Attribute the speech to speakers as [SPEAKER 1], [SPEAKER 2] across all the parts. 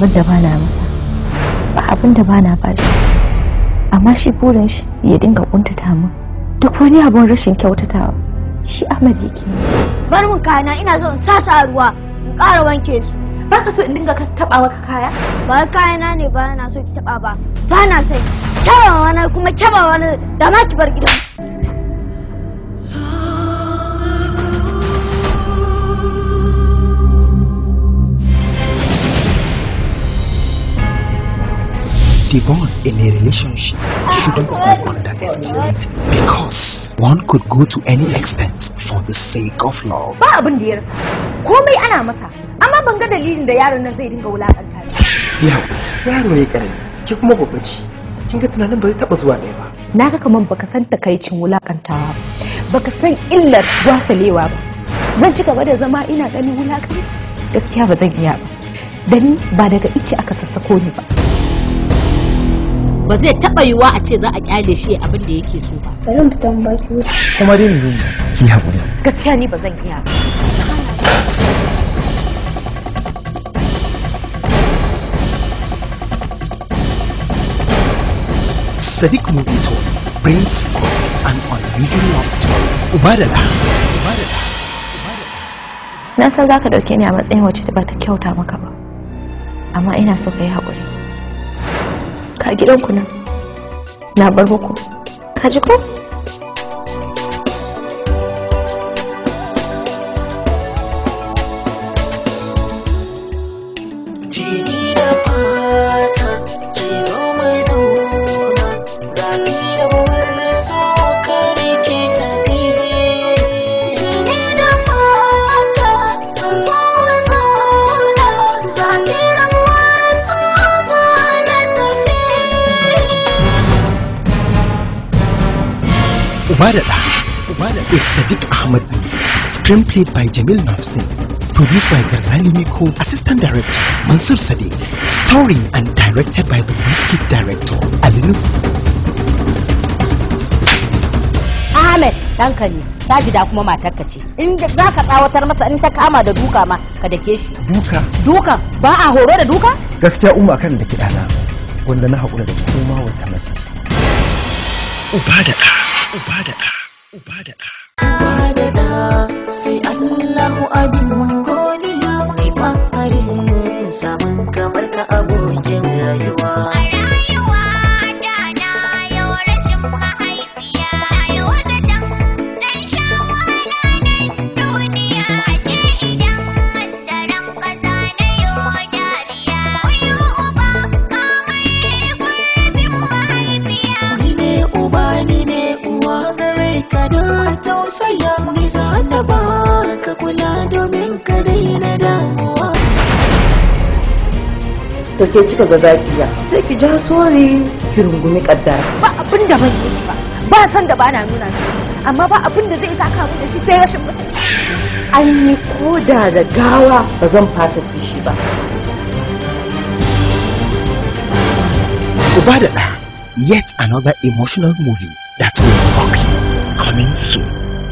[SPEAKER 1] abin da bana masa ba abin da bana ba shi amma shi burin shi ya dinga kuntata min duk wani abin rashin kyautatawa shi Ahmad yake
[SPEAKER 2] bar mun kayana ina so in sasa ruwa in ƙara wanke su
[SPEAKER 1] baka so in dinga taba maka kaya
[SPEAKER 2] ba kayana ne ba na so ki taba ba ba na sai taba wani kuma taba wani da ma ki bar gidan
[SPEAKER 3] The bond in a relationship shouldn't be underestimated because one could go to any extent for the sake of love.
[SPEAKER 1] ba abin da ya rasa komai ana masa amma ban ga dalilin da yaron nan zai dinga wulakanta ni
[SPEAKER 4] ya yaro ne karami ke kuma babba ce kin ga tunanin ba zai taba zuwa ɗaya ba
[SPEAKER 1] naga kaman baka san takaicin wulakantawa ba baka san illar wasalewa ba zan ci gaba da zama ina ganin wulakanci gaskiya ba zan iya ba dan ba daga ice aka sassako ni ba
[SPEAKER 5] ba zai taɓa yiwuwa a ce za a kyale shi abin da yake so ba
[SPEAKER 2] bari mu fitan baki wuta
[SPEAKER 4] kuma dai ne ki haƙuri
[SPEAKER 1] gaskiya ni ba zan iya ba
[SPEAKER 3] Sadiq Movito brings forth an unusual love story. Ubadala. Ubadala.
[SPEAKER 1] na san zaka dauke ni a matsayin wacce ba ta kyauta maka ba amma ina so ka yi haƙuri ka gidanku nan na bar muku ka ji ko
[SPEAKER 6] jini da fata ki zo mai zauna zafi da wurin so kare ke tafi jini da fata zan so mai zauna zafi da wurin so zana tafi
[SPEAKER 3] Ubadala. Ubadala is Sadiq Ahmed movie. Screenplay by Jamil Nafsin. Produced by Garzali Miko, Assistant Director Mansur Sadiq. Story and directed by the Whiskey Director Alinu.
[SPEAKER 5] Ahmed ɗanka ne Sajida kuma matarka ce in za ka tsawatar masa in ta kama da duka ma ka dake shi
[SPEAKER 4] duka
[SPEAKER 5] dukan ba a horo da duka
[SPEAKER 4] gaskiya umma kan da kiɗana wanda na haƙura da koma wata mace Ubadala. Ubadala. Ubadala.
[SPEAKER 6] da sai Allahu abin godiya mai fahari samun kamar ka abokin rayuwa. Ni ne uba ni ne uwa gare ka da tausaya ni za na ba ka kula domin ka daina damuwa.
[SPEAKER 7] to ke kika ga zakiya sai ki ja sori ki rungumi kaddara
[SPEAKER 1] ba abin da ban yi ba ba san da bana nuna shi amma ba abin da zai saka mu da shi sai rashin mutunci
[SPEAKER 7] an yi koda da gawa ba zan fata kishi ba
[SPEAKER 3] Ubadala. Yet another emotional movie that will rock you.
[SPEAKER 4] Coming soon.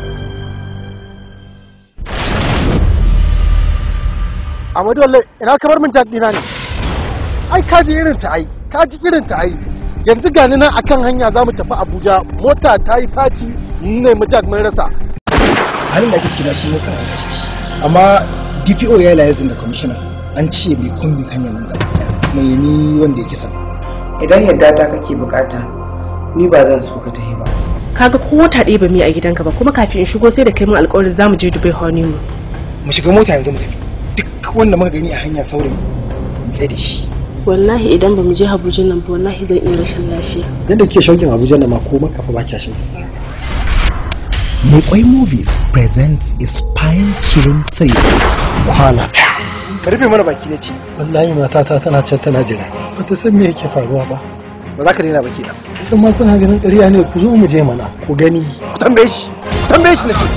[SPEAKER 8] Amadu Walle ina kamar min jack dina ne. Ai kaji irin ta ai, kaji irin ta ai. Yanzu gani nan akan hanya za mu tafi Abuja, mota ta yi faci ne mu jack mun rasa.
[SPEAKER 3] halin da ake ciki na shi ministan an kashe shi amma dpo ya yi layazin da kwamishina an ce mai kumbin hanyar nan gaba daya mai ni wanda ya kisa
[SPEAKER 7] idan yadda ta kake bukata ni ba zan so ka tafi ba
[SPEAKER 9] kaga ko wata ɗaya ba mu yi a gidanka ba kuma kafin in shigo sai da kai mun alƙawarin zamu je Dubai honeymoon
[SPEAKER 3] mu shiga mota yanzu mu tafi duk wanda muka gani a hanya saurayi mu tsaye da shi
[SPEAKER 9] wallahi idan ba mu je Abuja nan ba wallahi zan iya rashin lafiya
[SPEAKER 4] Yadda ke shaukin Abuja na ma ko maka fa ba kya shaukin.
[SPEAKER 3] Mekwai Movies presents a spine-chilling thriller, Kwala.
[SPEAKER 8] Ka rufe mana baki ne ce,
[SPEAKER 4] Wallahi matata tana can tana jira. Ba ta san me yake faruwa ba.
[SPEAKER 8] ba za ka daina baki na.
[SPEAKER 4] Can ma kuna ganin ƙarya ne ku zo mu je mana ku gani.
[SPEAKER 8] Ku tambaye shi, ku tambaye shi na ce.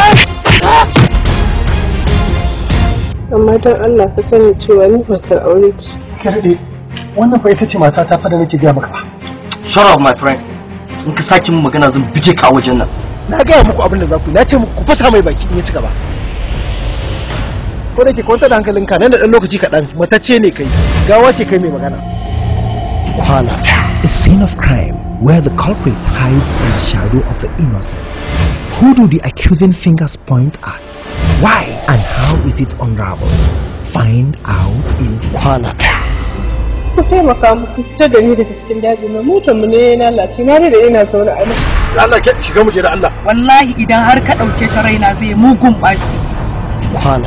[SPEAKER 9] amma don Allah ka sani cewa ni matar aure ce
[SPEAKER 4] Karɗe wannan fa ita ce matata fa da nake gaya maka ba.
[SPEAKER 10] Shut up my friend. In ka sake min magana zan bige ka a wajen nan.
[SPEAKER 8] Na gaya muku abin da za ku yi, na ce muku ku fasa mai baki in ya ci gaba. ko da ke kwanta da hankalinka nan da ɗan lokaci kaɗan matacce ne kai gawa ce kai mai magana
[SPEAKER 3] Kuala, a scene of crime where the culprit hides in the shadow of the innocent. Who do the accusing fingers point at? Why and how is it unraveled? Find out in Kuala.
[SPEAKER 9] ku taimaka mu ku fitar da ni daga cikin daji na motar mu ne ya lalace na da ina zaune a nan
[SPEAKER 8] Allah ke shiga mu je da Allah
[SPEAKER 11] wallahi idan har ka ɗauke ta raina zai mugun ɓaci
[SPEAKER 3] Kuala.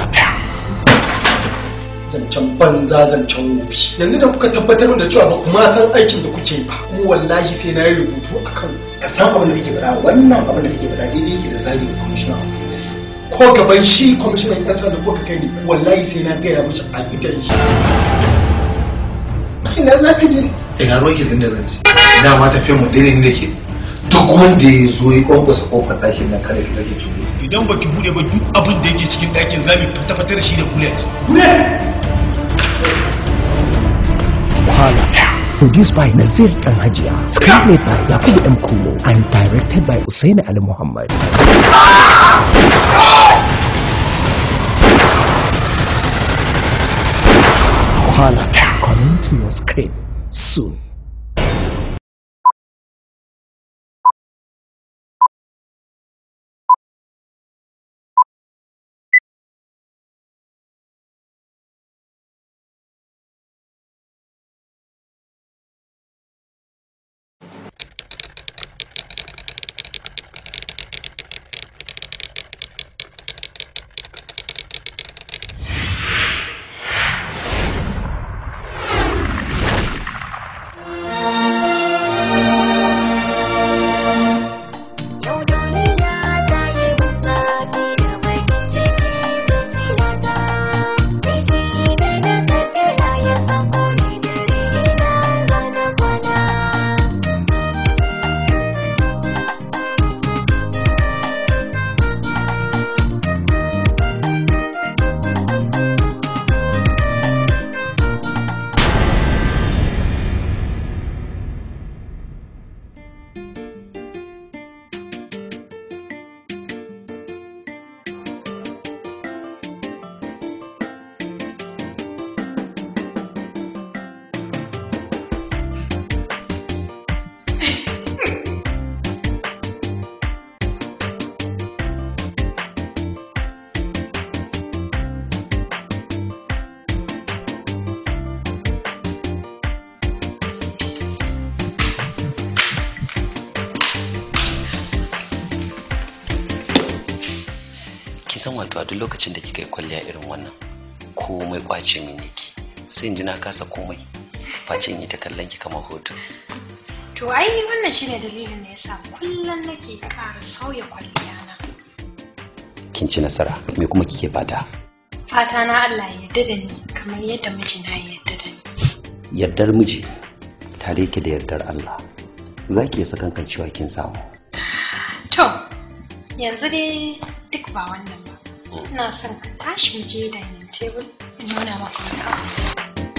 [SPEAKER 12] zancen banza zancen wofi yanzu da kuka tabbatar da cewa ba kuma san aikin da kuke ba kuma wallahi sai na yi rubutu a kan ka san abin da kake faɗa wannan abin da kake faɗa daidai yake da zagin commissioner of police ko gaban shi kwamishinan yan sanda ko ka kai ni wallahi sai na gaya mishi a idan shi
[SPEAKER 9] ina za ka je
[SPEAKER 12] ina ruwan ki da zan ji dama tafiyar mu daidai ne da ke duk wanda ya zo ya kwankwasa kofar ɗakin nan kada ki sake ki buɗe
[SPEAKER 13] idan baki bude ba duk abin da yake cikin ɗakin za mu fata da shi da bullet
[SPEAKER 12] bullet
[SPEAKER 3] Kuala. Produced by Nazir Dan Hajiya. Screenplay by Yakubu M. Kumo and directed by Usaini Ali Muhammad. Kuala. Coming to your screen soon.
[SPEAKER 14] kin san wato a duk lokacin da kika yi kwalliya irin wannan komai kwace min yake sai in ji na kasa komai face in yi ta kallon ki kamar hoto
[SPEAKER 15] To ai wannan shine dalilin da yasa kullum nake ƙara sauya kwalliya na.
[SPEAKER 14] kin ci nasara me kuma kike fata
[SPEAKER 15] Fata na Allah ya yarda da ni kamar yadda mijina ya yarda da ni.
[SPEAKER 14] yardar miji tare yake da yardar Allah za ki iya sakankan cewa kin samu
[SPEAKER 15] To yanzu dai duk ba wannan ba. Ina son ka tashi mu je dining table in nuna maka wani abu.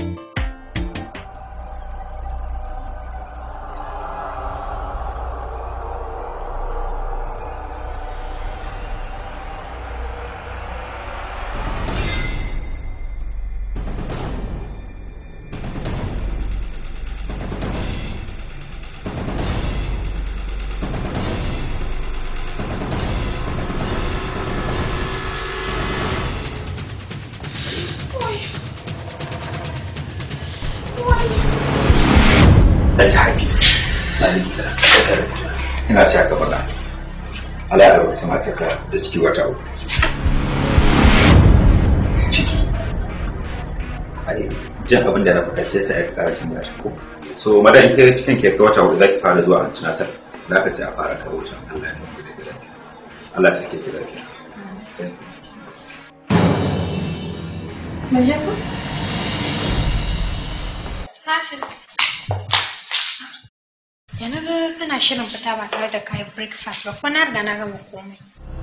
[SPEAKER 16] Alhaji Hafiz. Ina ci aka faɗa. Allah ya rabu sama ka da ciki wata uku. Ciki. Ai, jan abin da na faɗa shi yasa ya ƙara cin gashi ko. So madan ke cikin ke wata uku zaki fara zuwa antinatal. Za ka sai a fara kawo can Allah ya nufi da lafiya. Allah ya sake ki lafiya.
[SPEAKER 15] Hafiz. Ya na ga kana shirin fita ba tare da kayan breakfast ba kuma na riga na gama komai.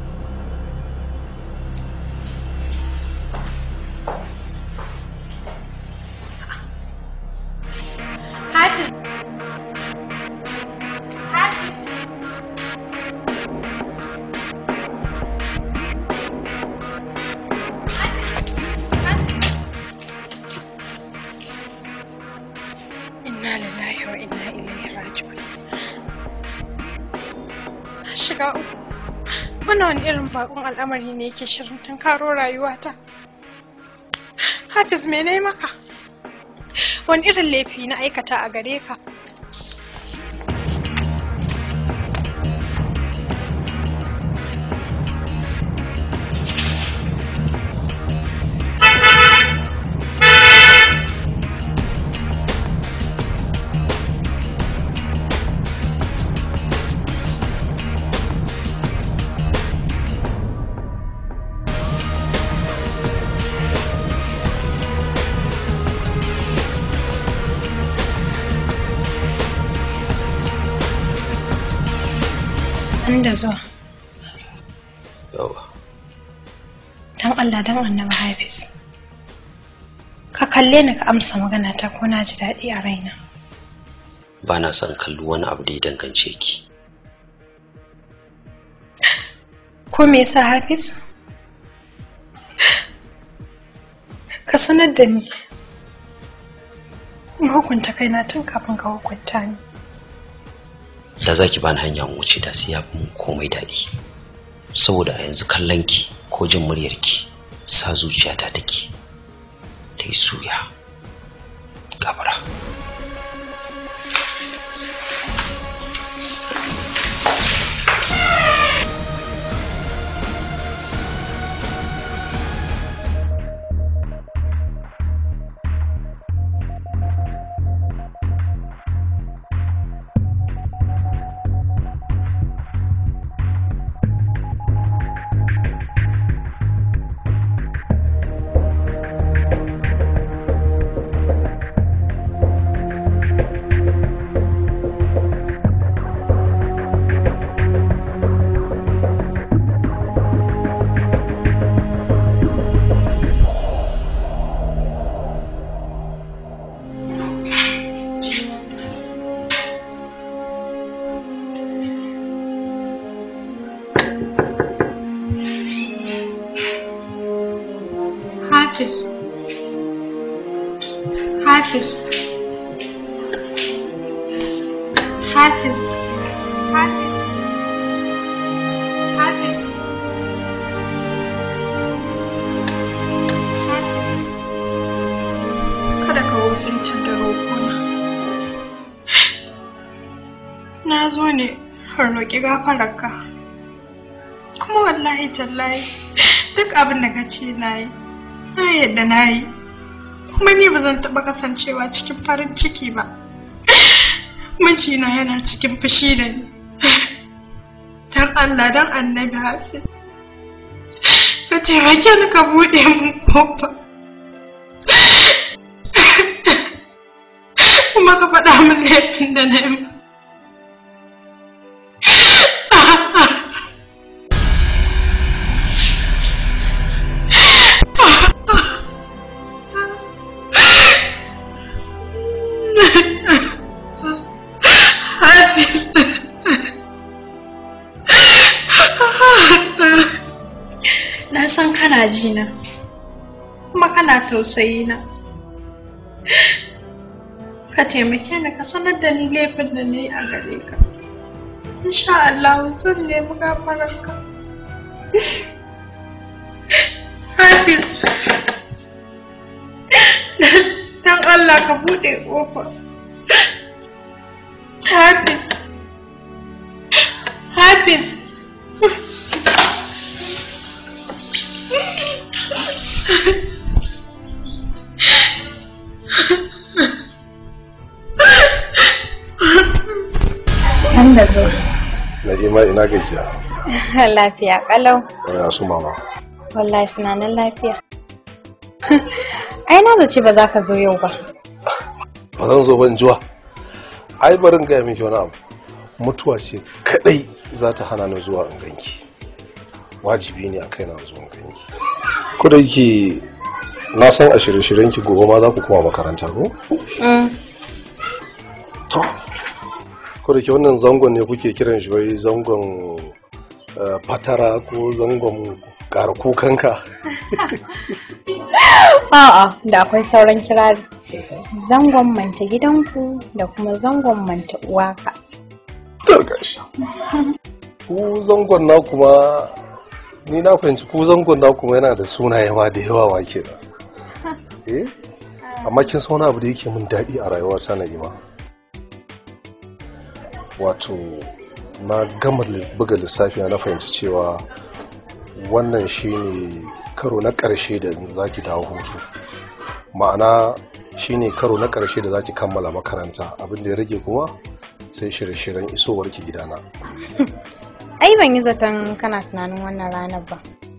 [SPEAKER 15] Hafiz. Hafiz. Hafiz. shiga uku. Wannan wani irin bakon al'amari ne yake shirin tunkaro rayuwata. Hafiz me na maka? Wani irin laifi na aikata a gare ka? da zuwa.
[SPEAKER 14] Yawa.
[SPEAKER 15] Don Allah don annabi Hafiz. Ka kalle ni ka amsa magana ta ko na ji daɗi a raina.
[SPEAKER 14] Ba na son kallo wani abu da ya dangance ki.
[SPEAKER 15] Ko me yasa Hafiz? Ka sanar da ni. In hukunta kaina tun kafin ka hukunta ni.
[SPEAKER 14] da za ki bani hanya in wuce da sai ya fi mun komai daɗi saboda a yanzu kallon ki ko jin muryar ki sa zuciyata take ta yi suya gabara
[SPEAKER 15] Hafiz. Hafiz. Hafiz. Hafiz. Hafiz. Hafiz. Kada ka wofintar da roƙona. Na zo ne in roƙi gafararka. Kuma wallahi tallahi duk abin da ka ce na yi. na yadda na yi kuma ni ba zan taɓa kasancewa cikin farin ciki ba mijina yana cikin fushi da ni don allah don annabi hafiz ka taimake ni ka buɗe mun kofa kuma ka faɗa min laifin da na yi na san kana ji na kuma kana tausayi na ka taimake ni ka sanar da ni laifin da ni a gare ka insha Allah zan nemi gafararka Hafiz dan Allah ka bude kofa Hafiz Hafiz
[SPEAKER 17] San da zo.
[SPEAKER 8] Na'ima ina gajiya.
[SPEAKER 17] Lafiya kalau.
[SPEAKER 8] Ya su mama.
[SPEAKER 17] Wallahi suna nan lafiya. Ai na zace ba za ka zo yau ba.
[SPEAKER 8] Ba zan zo ban juwa. Ai barin gaya miki wani abu. Mutuwa ce kadai za ta hana ni zuwa in ganki. Wajibi ne a kai na zuwa in ganki. Ko da yake na san a shirye-shiryen ki gobe ma za ku koma makaranta ko? To. Ko da ke wannan zangon ne kuke kiran shi wai zangon eh, fatara ko zangon ƙara kukanka.
[SPEAKER 17] A'a, da akwai sauran kirari. Zangon manta gidanku da kuma zangon manta uwaka.
[SPEAKER 8] Tarkashi. ku zangon na kuma ni na fahimci ku zangon na kuma yana da sunaye ma da yawa ma kenan eh amma kin san wani abu da yake min daɗi a rayuwar ta na ima wato na gama li- buga lissafi na fahimci cewa wannan shine karo na ƙarshe da za ki dawo hutu ma'ana shine karo na ƙarshe da za ki kammala makaranta abin da ya rage kuma sai shirye-shiryen isowar ki gidana
[SPEAKER 17] Ai ban yi zaton kana tunanin wannan ranar ba.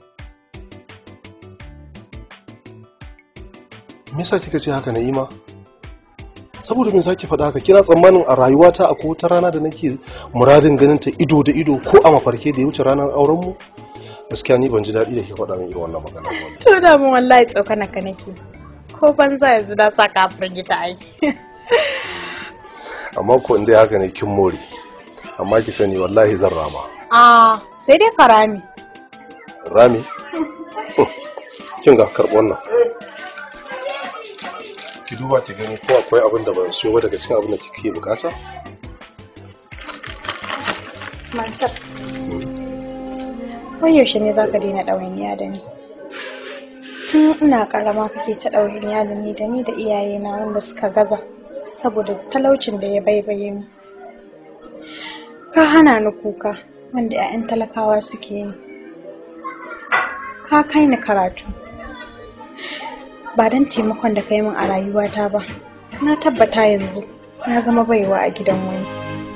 [SPEAKER 8] me yasa kika ce haka na'ima saboda me zaki faɗa haka kina tsammanin a rayuwata akwai wata rana da nake muradin ganin ta ido da ido ko a mafarke da ya wuce ranar auren mu gaskiya ni ban ji daɗi da ke faɗa min irin wannan magana ba
[SPEAKER 17] To da mun wallahi tsokana ka nake. Ko banza yanzu da saka a firgita aiki.
[SPEAKER 8] amma ko inda haka ne kin more amma ki sani wallahi zan rama
[SPEAKER 17] Ah, sai dai karami.
[SPEAKER 8] rami kin ga karɓi wannan ki duba ki gani ko akwai abin da ban siyo ba daga cikin abin da kike bukata
[SPEAKER 17] Mansur. Wai yaushe ne za ka daina ɗawainiya da ni? Tun ina ƙarama kake ta ɗawainiya da ni da ni da iyayena wanda suka gaza saboda talaucin da ya baibaye mu. Ka hana ni kuka wanda 'ya'yan talakawa suke yi. Ka kai ni karatu. Ba don taimakon da ka yi min a rayuwata ba. Na tabbata yanzu na zama baiwa a gidan wani.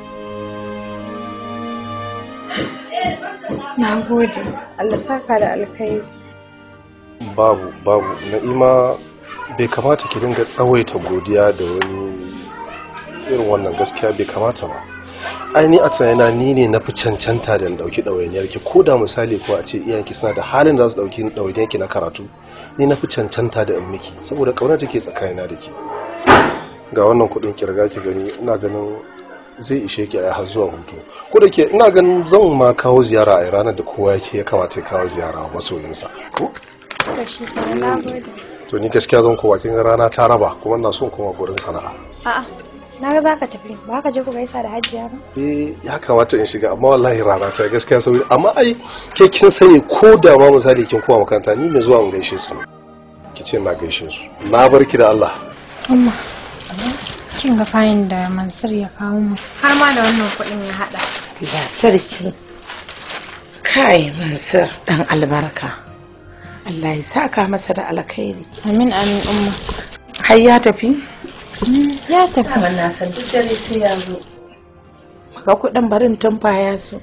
[SPEAKER 17] Na gode. Allah saka da alkhairi.
[SPEAKER 8] babu babu na'ima bai kamata ki dinga tsawaita godiya da wani irin wannan gaskiya bai kamata ba ai ni a tsanina ni ne na fi cancanta da in ɗauki ɗawainiyar ki ko da misali ko a ce iyayenki suna da halin da za su ɗauki ɗawainiyar ki na karatu ni na fi cancanta da in miki saboda ƙaunar take tsakanina da ke ga wannan kuɗin kirga ki gani ina ganin zai ishe ki a har zuwa hutu ko da ke ina ganin zan ma kawo ziyara a ranar da kowa yake ya kamata ya kawo ziyara wa masoyinsa ko
[SPEAKER 17] To shi kenan, na gode.
[SPEAKER 8] to ni gaskiya zan kowa kin ga rana ta raba kuma ina son koma gurin sana'a
[SPEAKER 17] A'a, na ga za ka tafi. Ba ka je ku gaisa da hajiya ba?
[SPEAKER 8] eh ya kamata in shiga amma wallahi rana ta gaskiya sauri amma ai ke kin sani ko da ma misali kin koma makaranta ni mai zuwa in gaishe su ne ki ce na gaishe su na bar ki da Allah
[SPEAKER 17] Umma, kin ga kayan da Mansur ya kawo mu. Har ma da wannan kuɗin ya haɗa.
[SPEAKER 7] Ya sarki. Kai Mansur ɗan albarka. Allah ya saka masa da alkhairi.
[SPEAKER 17] Amin amin umma.
[SPEAKER 7] Har ya tafi?
[SPEAKER 17] Ya tafi.
[SPEAKER 7] Daman na san duk dare sai ya zo. Maka kuɗin barin tumfa ya so.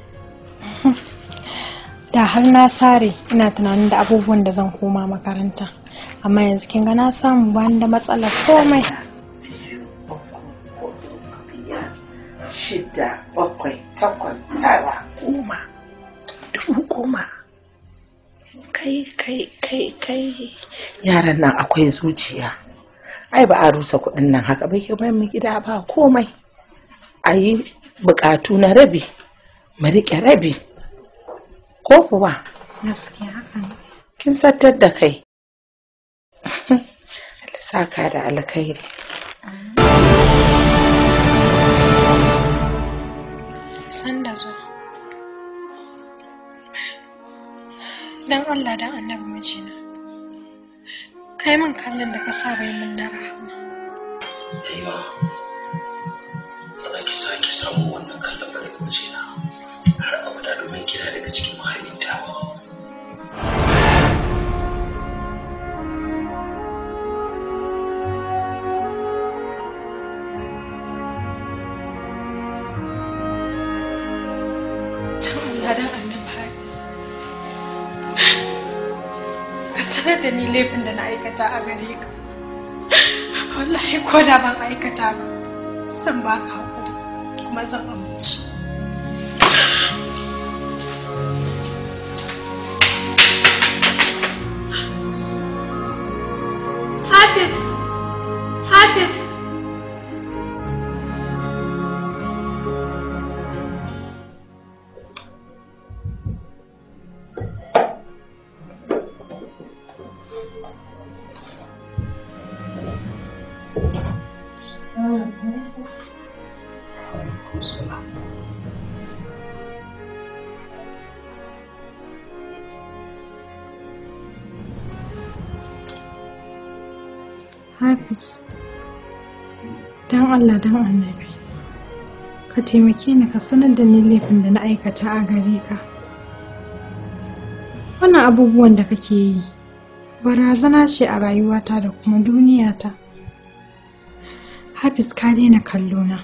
[SPEAKER 17] Da har na sare ina tunanin da abubuwan da zan koma makaranta. Amma yanzu kin ga na samu ba ni da matsalar komai.
[SPEAKER 7] Shida, bakwai, takwas, tara, goma. Dubu goma. Kai, kai, kai, kai. Yaran nan akwai zuciya. Ai ba a rusa kuɗin nan haka ba ke bayan mu gida ba komai. A yi buƙatu na rabi, mu riƙe rabi. Ko kuwa?
[SPEAKER 17] Gaskiya haka ne.
[SPEAKER 7] Kin sattar da kai. Allah saka da alkhairi.
[SPEAKER 17] San da zo. Dan Allah dan annabi mijina. Kai min kallon da ka saba yi min na rahama.
[SPEAKER 14] Haima, ba za ki sake samun wannan kallon ba daga wajena har abada domin kina daga cikin mahaifinta.
[SPEAKER 17] Dan Allah dan annabi Hafiz. Ka sanar da ni laifin da na aikata a gare ka. Wallahi ko da ban aikata ba, zan ba ka haƙuri kuma zan amince. Hafiz! Hafiz! Hafiz, don Allah don annabi, ka taimake ni ka sanar da ni laifin da na aikata a gare ka. Wannan abubuwan da kake yi, barazana ce a rayuwata da kuma duniyata. Hafiz ka daina kallona,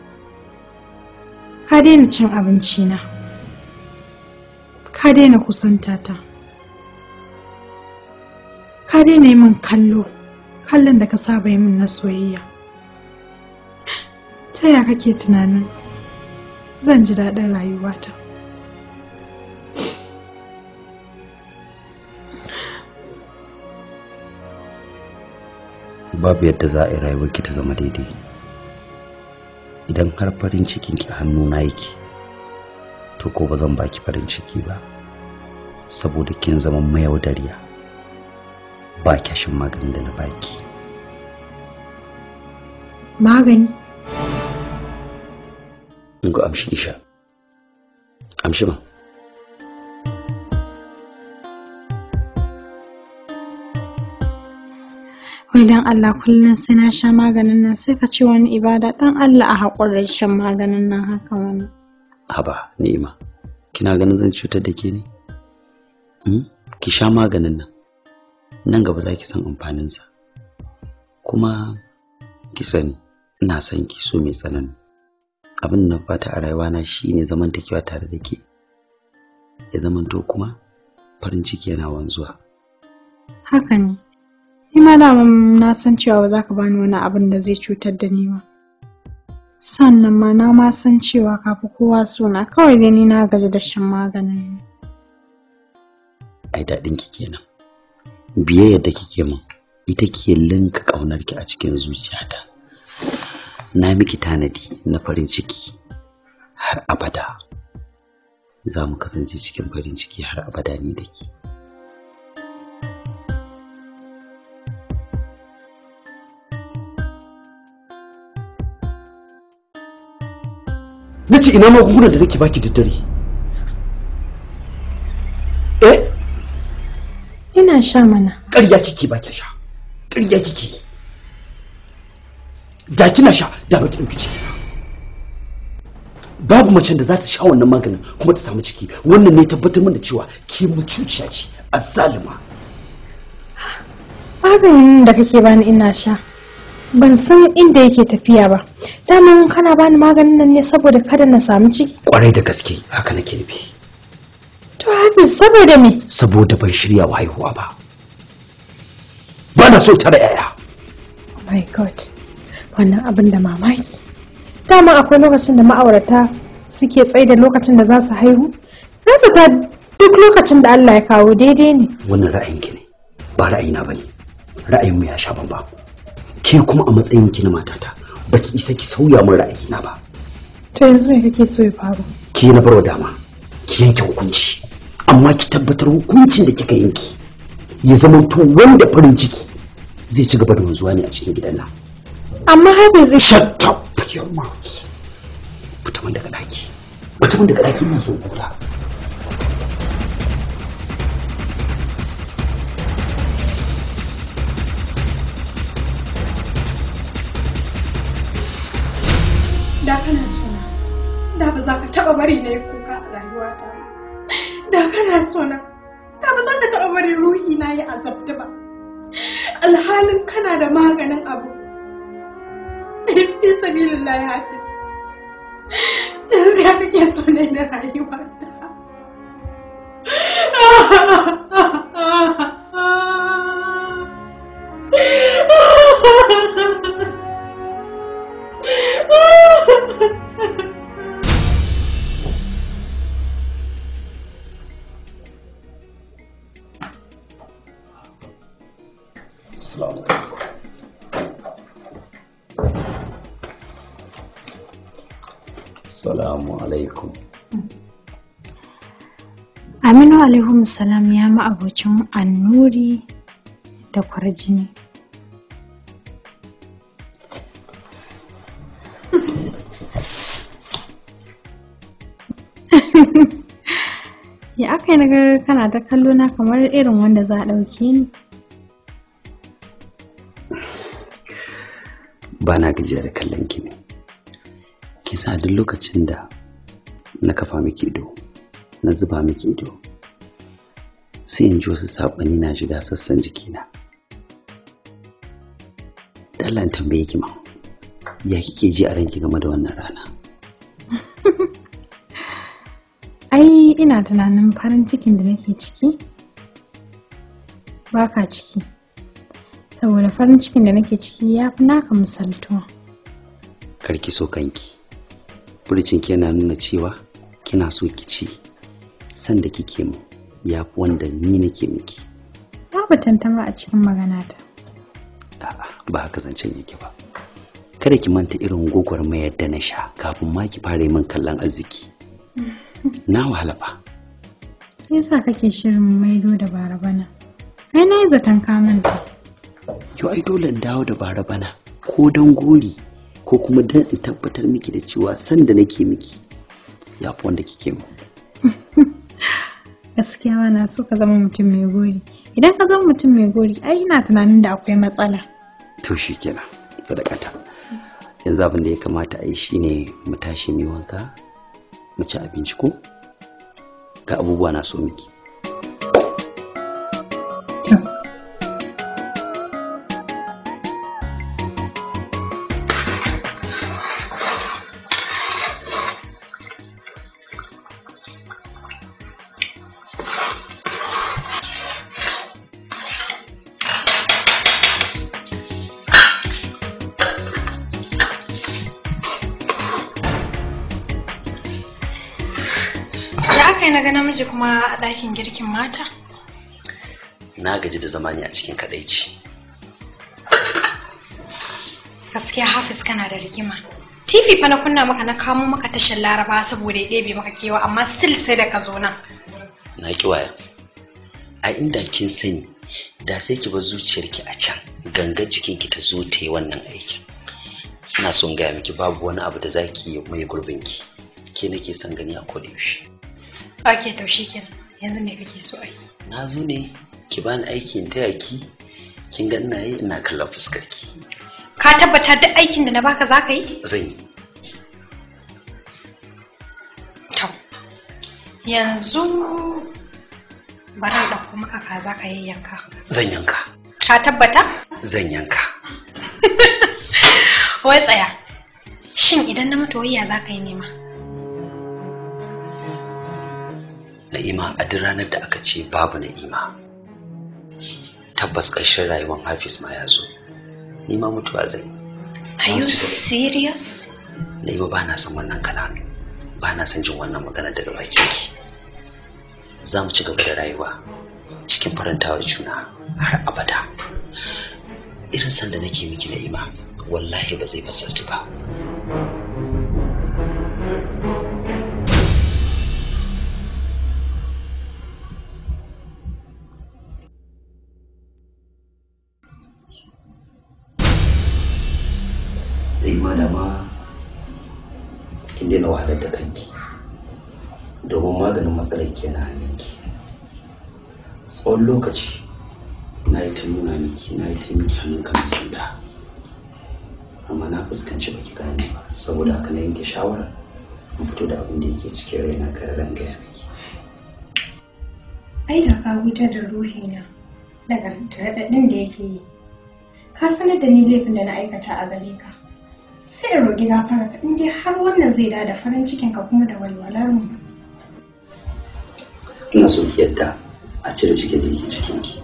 [SPEAKER 17] ka daina cin abincina, ka daina kusantata, ka daina yi min kallo. kallon da ka saba yi min na soyayya ta ya kake tunanin zan ji daɗin rayuwata
[SPEAKER 14] babu yadda za a yi rayuwarki ta zama daidai idan har farin cikinki a hannuna yake to ko ba zan baki farin ciki ba saboda kin zama mayaudariya ba kyashin maganin da na baki
[SPEAKER 17] magani
[SPEAKER 14] in ga amshi sha amshi ba
[SPEAKER 17] wai dan Allah kullum sai na sha maganin nan sai ka ce wani ibada dan Allah a haƙurar shan maganin nan haka wani
[SPEAKER 14] haba ni'ima kina ganin zan cutar da ke ne Hmm? ki sha maganin nan nan gaba za ki san amfaninsa kuma ki sani ina son ki so mai tsanani abin da na fata a rayuwana shine zamantakewa tare da ke ya zamanto kuma farin ciki yana wanzuwa
[SPEAKER 17] haka ne ni ma daman na san cewa ba za ka bani wani abin da zai cutar da ni ba sannan ma na ma san cewa ka fi kowa suna kawai dai ni na gaji da shan maganin ne
[SPEAKER 14] ai daɗin ki kenan biyayyar da kike min ita ke linka ƙaunar ki a cikin zuciyata na miki tanadi na farin ciki har abada za mu kasance cikin farin ciki har abada ni da ki
[SPEAKER 12] na ce ina magungunan da nake baki da dare eh
[SPEAKER 17] ina sha mana
[SPEAKER 12] ƙarya kike ba ki sha ƙarya kike yi da kina sha da baki ɗauki ciki ba babu macen da za ta sha wannan maganin kuma ta samu ciki wannan ne tabbatar min da cewa ke mucuciya ce azzalima
[SPEAKER 17] maganin da kake bani ina sha ban san inda yake tafiya ba daman kana bani maganin nan ne saboda kada na samu ciki
[SPEAKER 14] kwarai da gaske haka nake nufi
[SPEAKER 17] to hafiz saboda me
[SPEAKER 14] saboda ban shirya wa haihuwa ba ba na so tara yaya
[SPEAKER 17] oh my god wannan abin da mamaki dama akwai lokacin da ma'aurata suke tsaye da lokacin da za su haihu nasa ta duk lokacin da Allah ya kawo daidai ne
[SPEAKER 14] wannan ra'ayinki ne ba ra'ayina bane ra'ayinmu ya sha bamba ke kuma a matsayin ki na matata baki isa ki sauya min ra'ayina ba
[SPEAKER 17] to yanzu me kake so ya faru
[SPEAKER 14] ke na barwa dama ki yanke hukunci amma ki tabbatar hukuncin da kika yanke ya zama to wanda farin ciki zai ci gaba da wanzuwa ne a cikin gidan nan
[SPEAKER 17] amma hafiz
[SPEAKER 14] shut up your mouth fita min daga daki fita min daga daki ina so kura
[SPEAKER 9] da kana sona da ba za ka taba bari na yi kuka a rayuwata da kana sona da ba za ka taba bari ruhi na yi azabta ba alhalin kana da maganin abu fi sabilillahi hafiz yanzu ya kake so ne na rayuwata
[SPEAKER 14] Salamu alaikum.
[SPEAKER 17] Aminu alaihum salam ya ma'abocin annuri da kwarjini. ya aka yi naga kana ta kallo na kamar irin wanda za a ɗauke ni
[SPEAKER 18] ba na gajiya da kallon ki ne kisa duk lokacin da na kafa miki ido na zuba miki ido sai in ji wasu saɓani na shiga sassan jikina da Allah in tambaye ki ma ya kike ji a ranki game da wannan rana
[SPEAKER 9] ai ina tunanin farin cikin da nake ciki baka ciki saboda farin cikin da nake ciki ya fi naka misaltuwa
[SPEAKER 18] karki so kanki furcinki yana nuna cewa kina so ki ci sanda kike mu ya fi wanda ni nake miki
[SPEAKER 9] babu tantama a cikin maganata
[SPEAKER 18] ba haka zancen yake ba kada ki manta irin gwagwarmayar da na sha kafin ma ki fara yi min kallon arziki na wahala fa
[SPEAKER 9] me yasa kake shirin maido da bara bana ai na yi zaton ka manta
[SPEAKER 18] yau ai dole in dawo da bara bana ko don gori ko kuma don in tabbatar miki da cewa sanda nake miki ya fi wanda kike mu
[SPEAKER 9] gaskiya ma na so ka zama mutum mai gori idan ka zama mutum mai gori ai ina tunanin da akwai matsala
[SPEAKER 18] to shi kenan sadakata yanzu abin da ya kamata a yi shine mu tashi mu yi wanka mu ci abinci ko ga abubuwa na so miki
[SPEAKER 15] Ya aka yi na ga namiji kuma a ɗakin girkin mata?
[SPEAKER 18] na gaji da zama ne a cikin kadaici
[SPEAKER 15] Gaskiya Hafiz kana da rigima. TV fa na kunna maka na kamo maka tashar Laraba saboda ya ɗebe maka kewa amma still sai da ka zo nan.
[SPEAKER 18] na ki waya a inda kin sani da sai ki bar zuciyarki a can ganga jikinki ta zo ta yi wannan aikin ina son gaya miki babu wani abu da zaki yi mai gurbinki ke nake son gani a koda yaushe
[SPEAKER 15] Ok, to shi kenan. Yanzu me kake so a yi?
[SPEAKER 18] na zo ne ki bani aikin taya ki kin ga ina yi ina kallon fuskarki
[SPEAKER 15] Ka tabbata duk aikin da na baka za ka yi?
[SPEAKER 18] zan yi
[SPEAKER 15] Yanzu bari in ɗauko maka kaza ka yayyanka.
[SPEAKER 18] zan yanka
[SPEAKER 15] Ka tabbata?
[SPEAKER 18] zan yanka
[SPEAKER 15] Wai tsaya. Shin idan na mutu wayya za ka yi nema?
[SPEAKER 18] na'ima a duk ranar da aka ce babu na'ima tabbas ƙarshen rayuwar hafiz ma ya zo ni ma mutuwa zai
[SPEAKER 15] Are you serious?
[SPEAKER 18] na'ima ba na son wannan kalami ba na son jin wannan magana daga bakin ki za mu ci gaba da rayuwa cikin farantawa juna har abada irin sanda nake miki na'ima wallahi ba zai fasalti ba na'ima da ma kin daina wahalar da kanki domin maganin matsalar ke na hannunki tsawon lokaci na yi ta nuna miki na yi ta miki hannun kan sanda amma na fuskanci baki gane ba saboda haka na yanke shawara in fito da abin da yake cikin raina kare ran gaya miki
[SPEAKER 9] ai da ka hutar da ruhina daga raɗaɗin da yake yi ka sanar da ni laifin da na aikata a gare ka sai in roƙi gafara ka in dai har wannan zai da farin cikin ka kuma da walwalar mu
[SPEAKER 18] ina so ki yadda a cire cikin da yake cikinki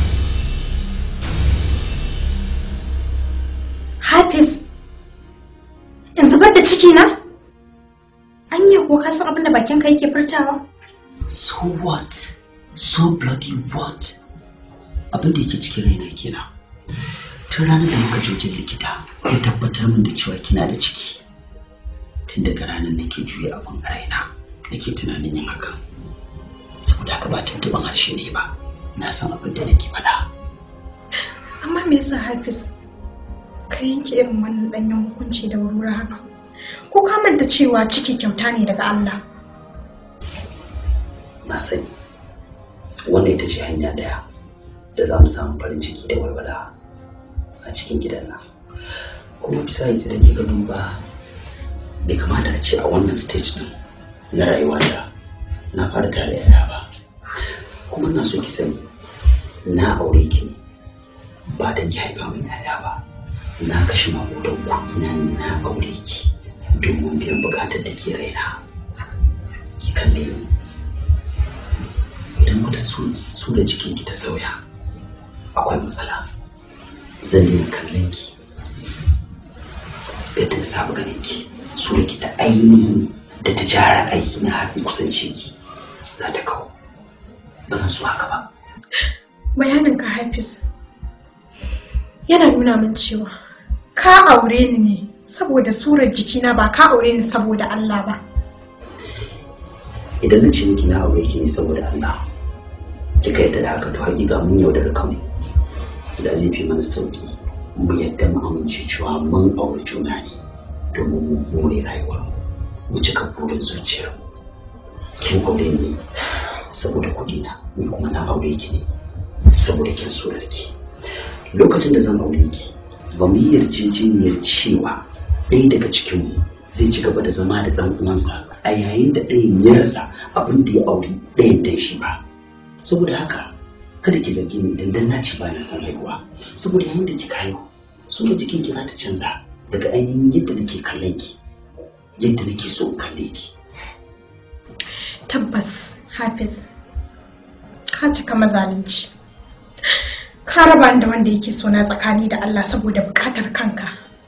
[SPEAKER 9] Hafiz in zubar da ciki na anya ko ka san abin da bakin ka yake furtawa
[SPEAKER 18] so what so bloody what abin da yake cikin raina kenan tun ranar da muka je wajen likita ya tabbatar min da cewa kina da ciki tun daga ranar nake juya abin a raina nake tunanin yin hakan saboda haka ba tuntuban harshe ne ba na san abin da nake faɗa
[SPEAKER 9] amma me yasa Hafiz ka yanke irin wannan danyen hukunci da wurwura haka ko ka manta cewa ciki kyauta ne daga Allah
[SPEAKER 18] na sani wannan ita ce hanya ɗaya da za mu samu farin ciki da walwala a cikin gidan nan kuma bisa yanzu da kika duba bai kamata a ce a wannan stage din na rayuwa da na fara tare yaya ba kuma ina so ki sani na aure ki ne ba don ki haifa min yaya ba na kashe makudan kuɗi na ne na aure ki domin biyan bukatar da ke raina ki kalle ni idan wata su da jikinki ta sauya akwai matsala zan daina kallon ki yadda na saba ganin ki su da ki ta ainihi da ta jara aiki na har kusance ki za ta kawo ba zan so haka ba
[SPEAKER 9] bayanin ka hafiz yana nuna min cewa ka aure ni ne saboda surar jikina ba ka aure ni saboda Allah ba
[SPEAKER 18] idan na ce miki na aure ki ne saboda Allah kika yadda da haka to hakika mun yaudar kanmu da zai fi mana sauki mu yadda mu amince cewa mun aure juna ne domin mu more rayuwa mu cika burin zuciyar kin aure ni saboda kuɗi na ni kuma na aure ki ne saboda kin surar ki lokacin da zan aure ki ba mu yi yarjejeniyar cewa ɗaya daga cikinmu zai ci gaba da zama da ɗan uwansa a yayin da ɗayan ya rasa abin da ya auri ɗayan dan shi ba saboda haka kada ki zargi ni idan dan naci ba na san haihuwa saboda yayin da kika haihu surar jikin ki za ta canza daga ainihin yadda nake kallon ki yadda nake so in kalle ki
[SPEAKER 9] tabbas hafiz ka cika mazalunci ka raba ni da wanda yake so na tsakani da Allah saboda bukatar kanka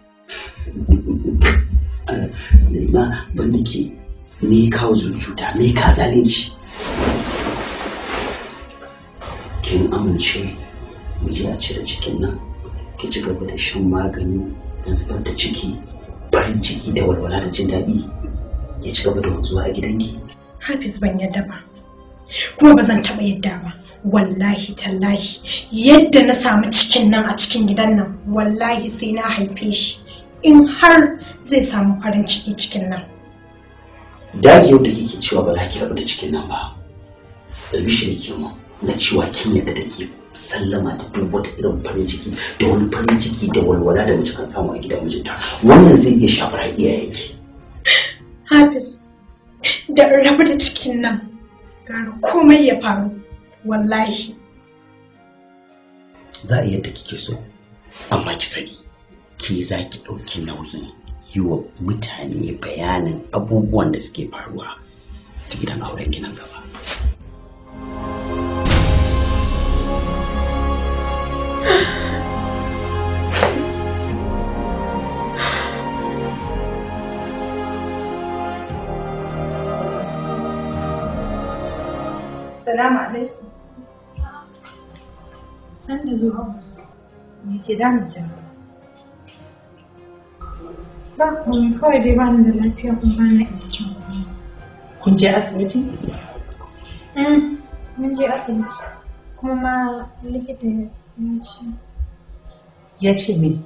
[SPEAKER 18] Laima ban da ke me kawo zuciya me ka zalunci kin amince mu je a cire cikin nan ki ci gaba da shan magani don zubar da ciki farin ciki da walwala da jin daɗi ya ci gaba da wanzuwa a gidanki
[SPEAKER 9] hafiz ban yadda ba kuma ba zan taɓa yadda ba wallahi tallahi yadda na samu cikin nan a cikin gidan nan wallahi sai na haife shi in har zai samu farin ciki cikin nan
[SPEAKER 18] dagewar da kike cewa ba za ki rabu da cikin nan ba albishir ke mu na cewa kin yadda da ke sallama da duk wata irin farin ciki da wani farin ciki da walwala da mace kan samu a gidan mijinta wannan zai iya shafar iyayenki
[SPEAKER 9] hafiz da in rabu da cikin nan gara komai ya faru wallahi
[SPEAKER 18] za a yadda kike so amma ki sani ke za ki ɗauki nauyi yi wa mutane bayanin abubuwan da suke faruwa a gidan auren nan gaba
[SPEAKER 11] Salamu alaikum. San da zuwa. Me ke damun ki? Ba kuma kawai dai ba ni da lafiya kuma ba na iya cin komai.
[SPEAKER 7] Kun je asibiti?
[SPEAKER 11] Mm, Mun je asibiti. Kuma ma likita ya ce.
[SPEAKER 7] Ya ce me?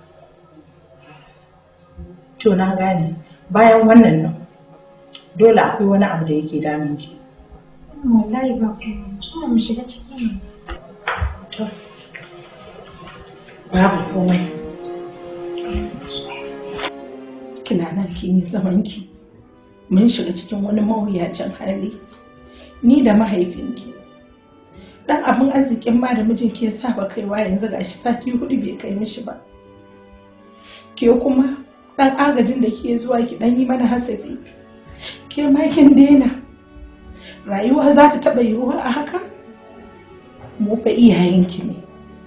[SPEAKER 7] To na gane. Bayan wannan nan, dole akwai wani abu da yake damun ki.
[SPEAKER 11] Wallahi ba komai. Kuma mu shiga ciki ne.
[SPEAKER 7] To. Babu komai. Kina nan kin yi zaman ki. Mun shiga cikin wani mawuyacin hali. Ni da mahaifinki. Dan abin arzikin ma da mijinki ya saba kaiwa yanzu gashi sati hudu bai kai mishi ba. Ke kuma dan agajin da ke zuwa ki dan yi mana hasafi. Ke ma kin daina. Rayuwa za ta taɓa yiwuwa a haka? Mu fa iyayenki ne.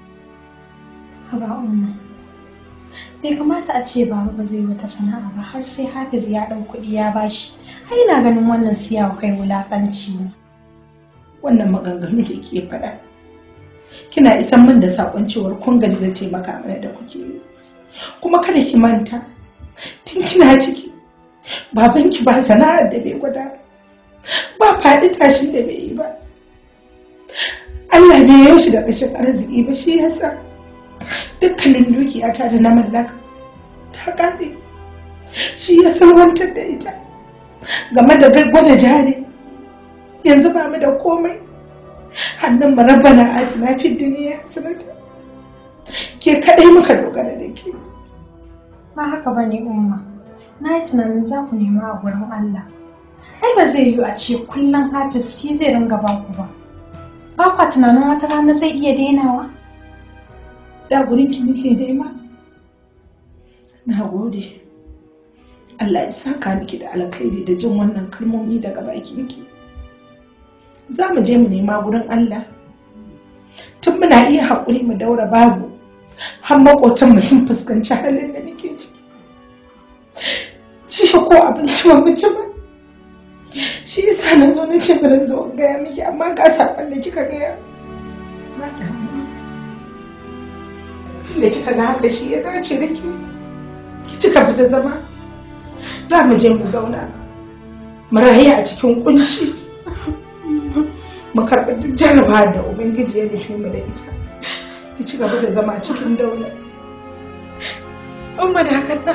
[SPEAKER 11] Haba umma. Bai kamata a ce baba ba zai wata sana'a ba har sai Hafiz ya ɗau kuɗi ya bashi. Ai na ganin wannan siyawa kai wulaƙanci ne.
[SPEAKER 7] Wannan maganganu da ke faɗa. Kina isan min da saƙon cewar kun gaji da taimaka mana da kuke yi. Kuma kada ki manta, tun kina ciki, babanki ba sana'ar da bai gwada ba. ba faɗi tashin da bai yi ba Allah bai yau shi da ƙashin arziki ba shi yasa dukkanin dukiyata da na mallaka ta ƙare shi ya salwantar da ita game da gwada jari yanzu ba mu da komai hannun mu rabbana atina fid duniya hasanata ke kadai muka dogara da ke
[SPEAKER 11] ba haka ba ne umma na yi tunanin za ku nema a gurin Allah ai ba zai yiwu a ce kullum hafiz shi zai ringa ba ku ba ba kwa tunanin wata rana zai iya dainawa
[SPEAKER 7] da gurin ki muke nema na gode Allah ya saka miki da alkhairi da jin wannan kalmomi daga bakinki za mu je mu nema gurin Allah tun muna iya haƙuri mu daura babu har maƙotanmu sun fuskanci halin da muke ciki jiya ko abinci ba mu ci ba shi yasa na zo na ce bari zo in gaya miki amma ga saƙon da kika gaya ba damuwa da kika ga haka shi ya dace da ke ki ci gaba da zama za mu je mu zauna mu rayu a cikin kunci mu karɓi duk jarabawa da ubangiji ya nufi mu da ita ki ci gaba da zama cikin daula umma da haka ta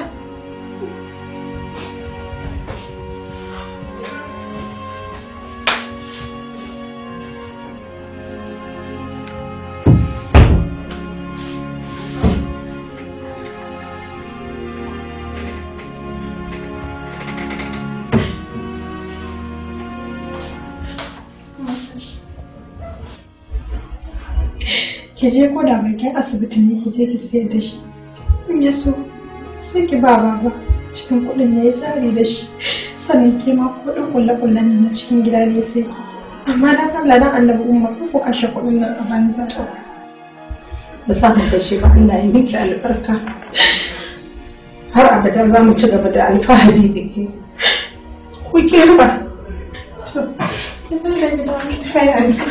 [SPEAKER 11] ki je ko da bakin asibiti ne ki je ki sayar da shi in ya so sai ki ba baba cikin kuɗin ne ya jari da shi sannan ke ma kuɗin kulle-kullen na cikin gida ne sai ki amma dan Allah dan annabi umma ko kashe kuɗin nan a banza
[SPEAKER 7] ba sa mu kashe ba Allah ya miki albarka har abada za mu ci gaba da alfahari da ke ku ke ba to ki bai da gida mu tafi aji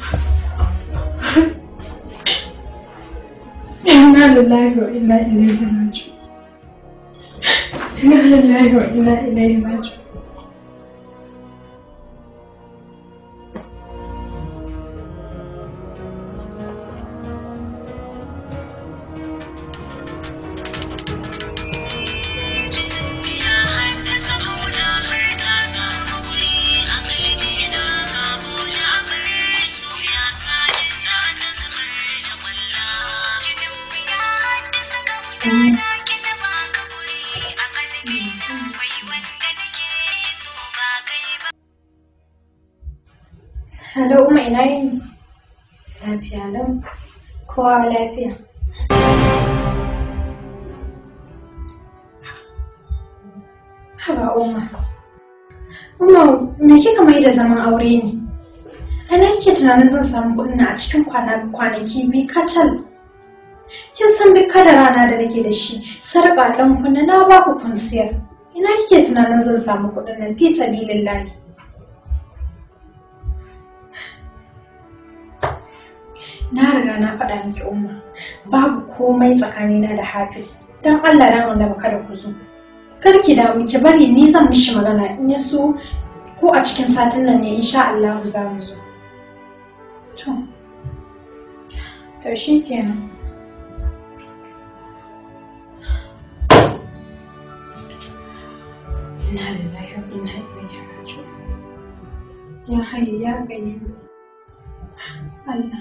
[SPEAKER 7] inna lillahi wa inna ilaihi raji'un inna lillahi wa inna ilaihi raji'un
[SPEAKER 17] Hello, Umma ina yini? Lafiya lau. Kowa lafiya. Haba Umma. Umma, me kika mai da zaman aure ne? Ana kike tunanin zan samu kuɗin a cikin kwanaki biyu kacal. Kin san duk kada rana da nake da shi, sarƙa ɗan kunna na ba ku kun siyar. Ina kike tunanin zan samu kuɗin nan fi sabilillahi. na riga na faɗa miki umma babu komai tsakanina da hafiz don allah dan wanda kada ku zo kar ki damu ki bari ni zan mishi magana in ya so ko a cikin satin nan ne insha allah za mu zo to to shi kenan inna lillahi wa inna ilaihi raji'un ya hayyu ya qayyum allah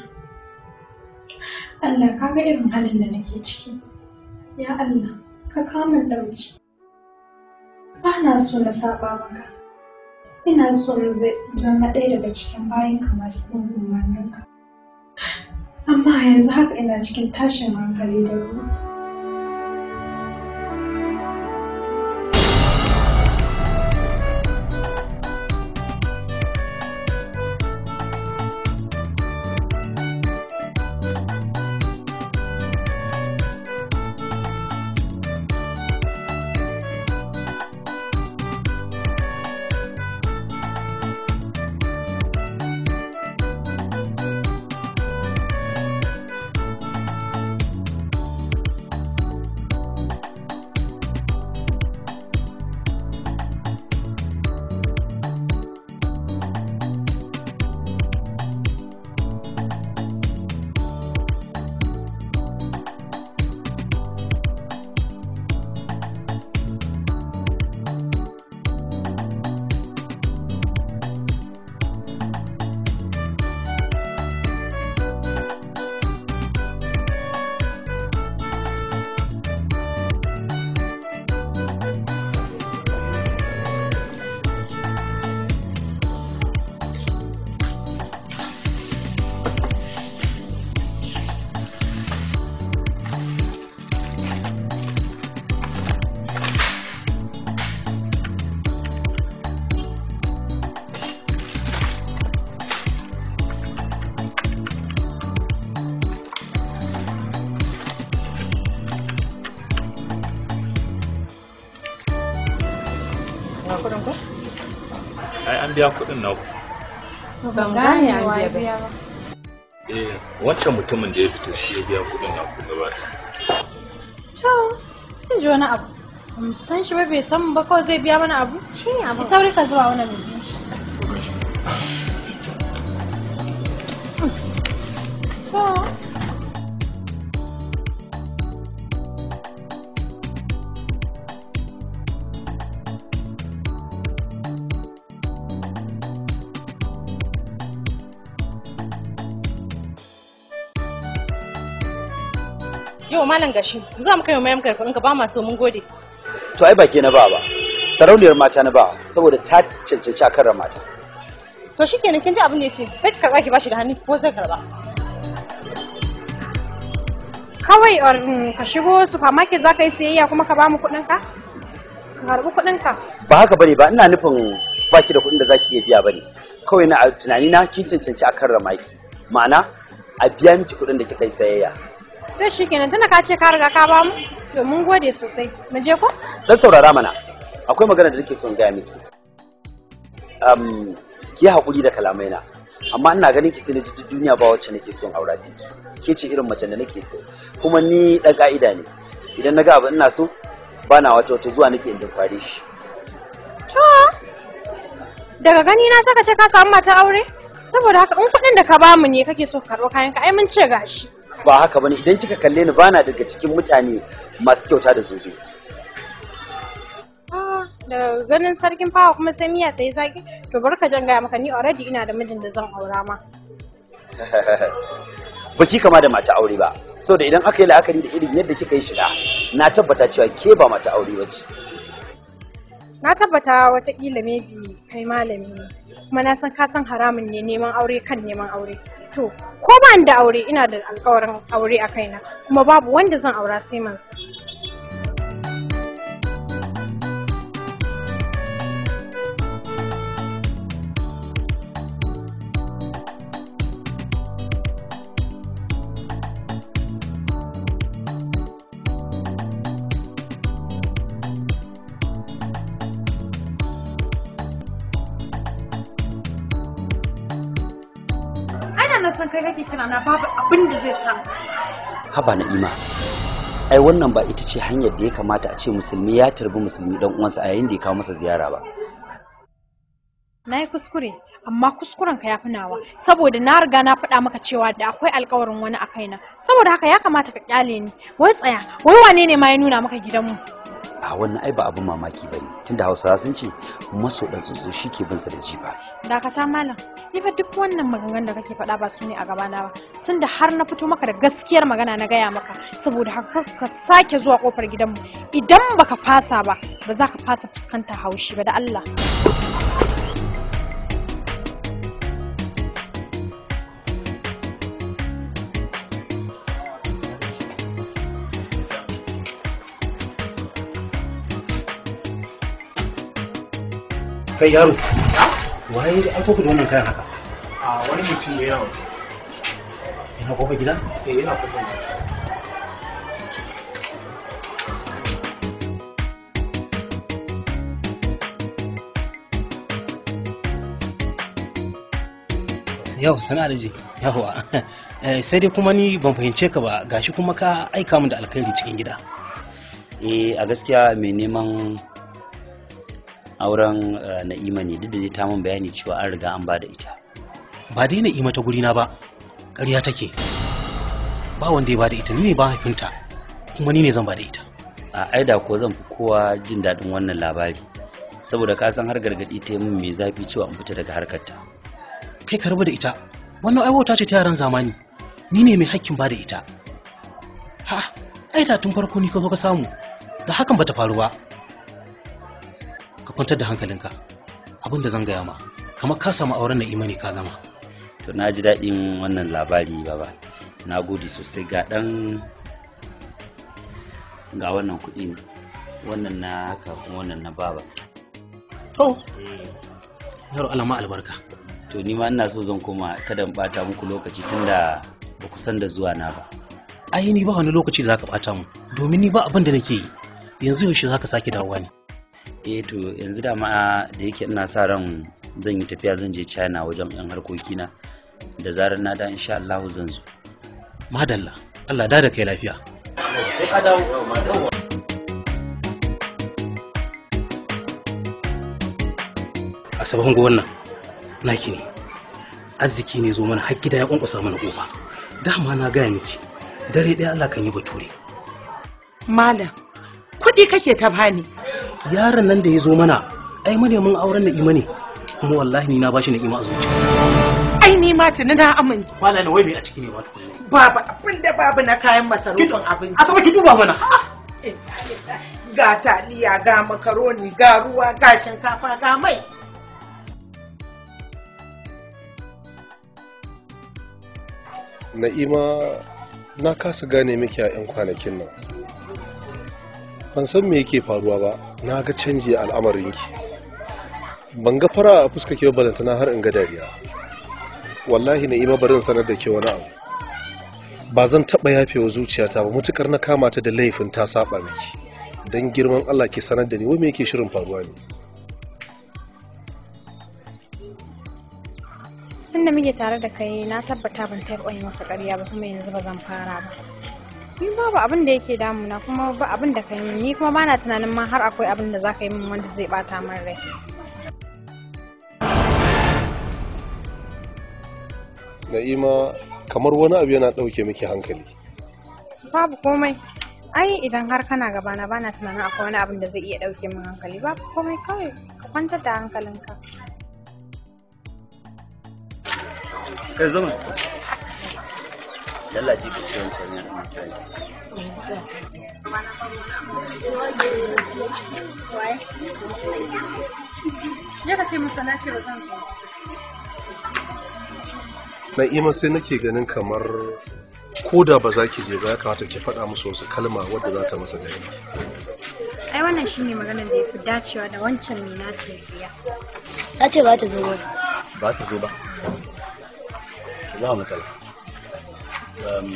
[SPEAKER 17] Allah ka ga irin halin da nake ciki. Ya Allah, ka kama ɗauki. Ba na so na saba maka. Ina so na zama ɗaya daga cikin bayanka masu bin umarninka. Amma yanzu haka ina cikin tashin hankali da ruwa.
[SPEAKER 19] biya kuɗin naku
[SPEAKER 17] ban gane an biya ba
[SPEAKER 19] eh wancan mutumin da ya fita shi ya biya kuɗin naku gaba ɗaya.
[SPEAKER 17] to kin ji wani abu ba mu san shi ba bai san mu ba kawai zai biya mana abu shi ne abu sauri ka zuba wannan mai shi to
[SPEAKER 5] Yau malam gashi, zuwa muka yi mayam kai ka ba ma so mun gode.
[SPEAKER 18] to ai baki na ba ba sarauniyar mata na ba saboda ta cancanci a kan mata
[SPEAKER 5] To shikenan kin ji abin da yace, sai ki karba ki bashi da hannu ko zai karba.
[SPEAKER 17] kawai or, mm, ka shigo supermarket za ka yi siyayya kuma ka ba mu kuɗin ka ka karɓi kuɗin ka
[SPEAKER 18] ba haka bane ba ina nufin baki da kuɗin da zaki iya biya bane kawai na a tunani na kin cancanci a kan maki ma'ana a biya miki kuɗin da kika yi sayayya
[SPEAKER 17] to shikenan tunda ka ce ka riga ka ba mu to mun gode sosai mu je ko
[SPEAKER 18] dan saurara mana akwai magana da nake son gaya miki um, ki haƙuri da kalamai na amma ina ganin ki sai na ji duk duniya ba wacce nake son aura sai ki ke ce irin macen da nake so kuma ni dan ka'ida ne idan na ga abu ina so ba na wata wata zuwa nake in fare shi
[SPEAKER 17] to daga gani na saka ce ka samu mata aure saboda haka in kuɗin da ka ba mu ne kake so ka karɓo kayan ka ai mun ce gashi
[SPEAKER 18] ba haka bane idan kika kalle ni bana daga cikin mutane masu kyauta da zobe
[SPEAKER 17] Ah, daga ganin sarkin fawa kuma sai miya ta yi zaki to bar ka jan gaya maka ni already ina da mijin da zan aura ma
[SPEAKER 18] baki kama da mata aure ba saboda idan aka yi la'akari da irin yadda kika yi shiga na tabbata cewa ke ba mata aure ba ce
[SPEAKER 17] na tabbata watakila maybe kai malami ne kuma na san ka san haramun ne neman aure kan neman aure to ko ba ni da aure ina da alkawarin aure a kaina kuma babu wanda zan aura sai mansa ana nan san kai kake kira na babu abin da zai samu
[SPEAKER 18] haba na'ima ai wannan ba ita ce hanyar da ya kamata a ce musulmi ya tarbi musulmi dan uwansa a yayin da ya kawo masa ziyara ba
[SPEAKER 17] na yi kuskure amma kuskuren ka ya fi nawa saboda na riga na faɗa maka cewa da akwai alkawarin wani a kaina saboda haka ya kamata ka kyale ni wai tsaya wai wane ne ma ya nuna maka gidanmu
[SPEAKER 18] a wannan ai ba abin mamaki bane tunda hausawa sun ce maso dan tsotso shi ke bin sa da jifa
[SPEAKER 17] dakata malam ni fa duk wannan maganganun da kake faɗa ba su ne a gabana ba tunda har na fito maka da gaskiyar magana na gaya maka saboda haka kar ka sake zuwa kofar gidanmu idan baka fasa ba ba za ka fasa fuskantar haushi ba da Allah
[SPEAKER 10] kai yaro waye da aiko da wannan kayan haka
[SPEAKER 4] a wani mutum ne yawa
[SPEAKER 10] ina kofar gida
[SPEAKER 4] eh yana kofar gida
[SPEAKER 10] yau sana da ji yawa sai dai kuma ni ban fahimce ka ba gashi kuma ka aika min da alkhairi cikin gida
[SPEAKER 18] eh a gaskiya mai neman auren eh, na'ima ne duk da dai ta min bayani cewa an riga an ba da ita
[SPEAKER 10] ba dai na'ima ta gurina ba ƙarya take ba wanda ya ba da ita ni ne ba haifinta kuma ni ne zan ba da ita
[SPEAKER 18] a aida ko zan fi kowa jin daɗin wannan labari saboda ka san har gargaɗi ta yi min mai zafi cewa in fita daga harkarta
[SPEAKER 10] kai ka rabu da ita wannan aiwata ce ta yaran zamani ni ne mai hakkin ba da ita ha ai da tun farko ni ka zo ka samu da hakan bata faru ba ka kwantar da hankalinka abin da zan gaya ma kamar ka samu auren na imani ka gama
[SPEAKER 18] to na ji daɗin wannan labari baba na gode sosai ga ɗan ga wannan kuɗi ne wannan na haka kuma wannan na baba
[SPEAKER 10] to yaro alama albarka
[SPEAKER 18] to ni ma ina so zan koma kada in bata muku lokaci tunda ba ku san da zuwa na ba
[SPEAKER 10] ai ni ba wani lokaci da zaka bata mu domin ni ba abin da nake yi yanzu yaushe zaka sake dawowa ne
[SPEAKER 18] eh to yanzu da ma da yake ina sa ran
[SPEAKER 20] zan yi tafiya zan je china wajen yan harkokina da zarar na da insha allahu zan zo
[SPEAKER 10] madalla allah da da kai lafiya
[SPEAKER 20] sai ka dawo
[SPEAKER 10] a sabon wannan naki ne arziki ne zo mana har gida ya kwankwasa mana kofa dama na gaya miki dare ɗaya Allah kan yi bature
[SPEAKER 7] Malam, kuɗi kake ta bani.
[SPEAKER 10] yaron nan da ya zo mana ai manemin auren na'ima ne kuma wallahi ni na bashi na'ima a zuciya
[SPEAKER 7] Ai ni ma tuni na amince.
[SPEAKER 10] Malam wai me a ciki ne ma
[SPEAKER 7] Babu abin da babu na kayan masarufin abinci.
[SPEAKER 10] Asaba ki duba mana.
[SPEAKER 7] Ga taliya, ga makaroni, ga ruwa, ga shinkafa, ga mai.
[SPEAKER 8] na'ima na kasa gane miki a 'yan kwanakin nan ban san me yake faruwa ba na ga canji a al'amarinki ban ga fara a fuska ke balantana har in ga dariya wallahi na'ima barin sanar da ke wani abu ba zan taɓa yafewa zuciyata ba mutukar na kama ta da laifin ta saba miki don girman allah ke sanar da ni wai me yake shirin faruwa ne
[SPEAKER 17] tunda muke tare da kai na tabbata ban taɓa yi maka ƙarya ba kuma yanzu ba zan fara ba ni babu abin da yake damuna kuma ba abin da ka yi min ni kuma bana tunanin ma har akwai abin da za ka yi min wanda zai bata min rai
[SPEAKER 8] na'ima kamar wani abu yana ɗauke miki hankali
[SPEAKER 17] babu komai ai idan har kana gabana bana tunanin akwai wani abin da zai iya ɗauke min hankali babu komai kawai ka kwantar da hankalinka
[SPEAKER 20] kai zama yalla ji bici wancan ya ɗan mutane
[SPEAKER 17] Ya ka ce musa na ce ba zan zo.
[SPEAKER 8] na'ima sai nake ganin kamar ko da ba za ki je ba ya kamata ki faɗa musu wasu kalma wadda za ta masa gani
[SPEAKER 17] Ai wannan shine maganar da ya fi dacewa da wancan mai nace siya.
[SPEAKER 2] Ta ce ba ta zo ba.
[SPEAKER 20] ba ta zo ba ba matsala Um,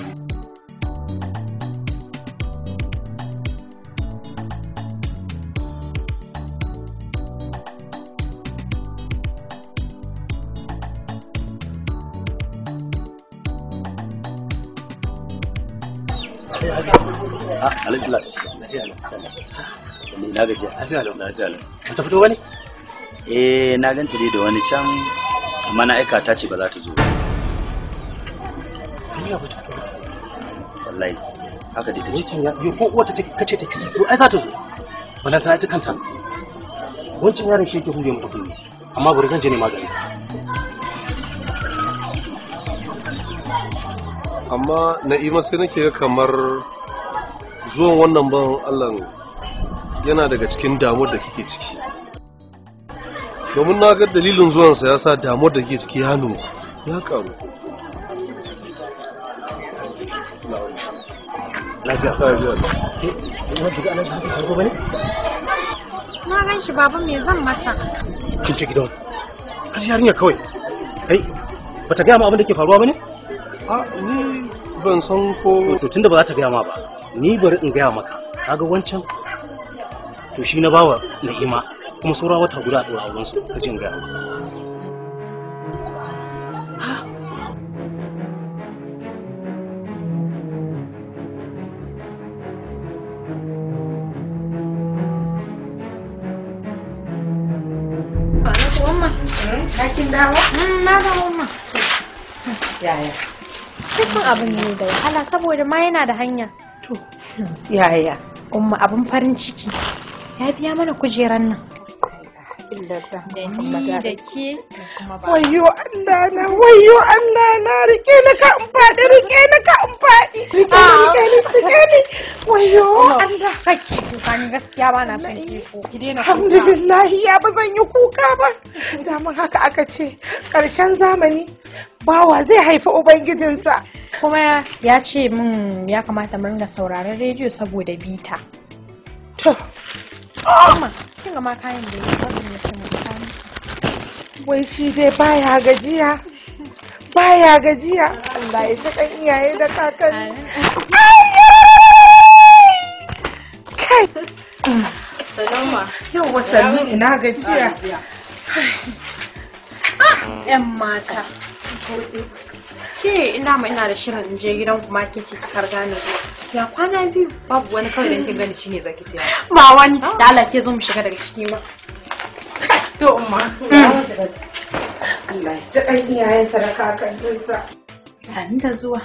[SPEAKER 20] Ah, alhaji la. Na gajiya. Lafiya lau. Lafiya lau.
[SPEAKER 10] Bata fito bane?
[SPEAKER 20] Eh, na ganta dai da wani can amma na aika ta ce ba za ta zo. ba. Wallahi. Haka dai ta ce.
[SPEAKER 10] wancan ya yo ko wata ta kace ta kike to ai za ta zo balanta ita kanta wancan yaron shi yake hure mata kunne amma bari zan je ne maganin sa
[SPEAKER 8] amma na'ima sai nake ga kamar zuwan wannan ban allah yana daga cikin damuwar da kike ciki domin na ga dalilin zuwansa ya sa damuwar da kike ciki ya nunku ya karu
[SPEAKER 10] lafiya
[SPEAKER 8] lafiya
[SPEAKER 10] ke wanda ga alaji haka sarko bane
[SPEAKER 17] Na gan shi baba me zan masa?
[SPEAKER 10] kin ci gidan har yarinya kawai kai bata gaya ma abin da ke faruwa bane
[SPEAKER 8] a ni ban san ko
[SPEAKER 10] to tunda ba za ta gaya ma ba ni bari in gaya maka kaga wancan to shi na bawa na'ima kuma saura wata guda a ɗora auren su ka jin gaya maka
[SPEAKER 7] Umma, kin dawo?
[SPEAKER 17] Na dawo ma.
[SPEAKER 7] Yaya?
[SPEAKER 17] Kisan abin ne da wahala saboda ma yana da hanya.
[SPEAKER 7] To, yaya?
[SPEAKER 17] Umma abin farin ciki. Ya biya mana kujeran nan. Da ni da ke.
[SPEAKER 7] Wayo Allah na, wayo Allah na, rike ni ka in faɗi, rike ni ka in faɗi. Rike ni, rike ni, rike ni. Wayo Allah.
[SPEAKER 17] Kake kuka ni gaskiya ba na son ki ko. Ki daina kuka.
[SPEAKER 7] Alhamdulillah ya ba zan yi kuka ba. Daman haka aka ce, ƙarshen zamani bawa zai haifi Ubangijinsa.
[SPEAKER 17] Kuma ya ce min ya kamata mu ringa sauraron rediyo saboda bita.
[SPEAKER 7] To.
[SPEAKER 17] Amma kin ga ma kayan da ya bari mutum ya
[SPEAKER 7] Wai shi dai baya gajiya. Baya gajiya. Allah ya ji kan iyaye da kakanni. Kai.
[SPEAKER 17] Salama.
[SPEAKER 7] Yau wasanni ina gajiya.
[SPEAKER 11] 'yan mata. Ke ina ma ina da shirin in je gidan kuma kin ci kar gane Ya kwana biyu.
[SPEAKER 21] babu wani kawai dan kin gani shine zaki ce
[SPEAKER 11] Ba wani. Da Allah ke zo mu shiga daga ciki ma.
[SPEAKER 7] To umma. Allah ya ji ɗan iyayensa da kakanninsa.
[SPEAKER 11] Sani da zuwa.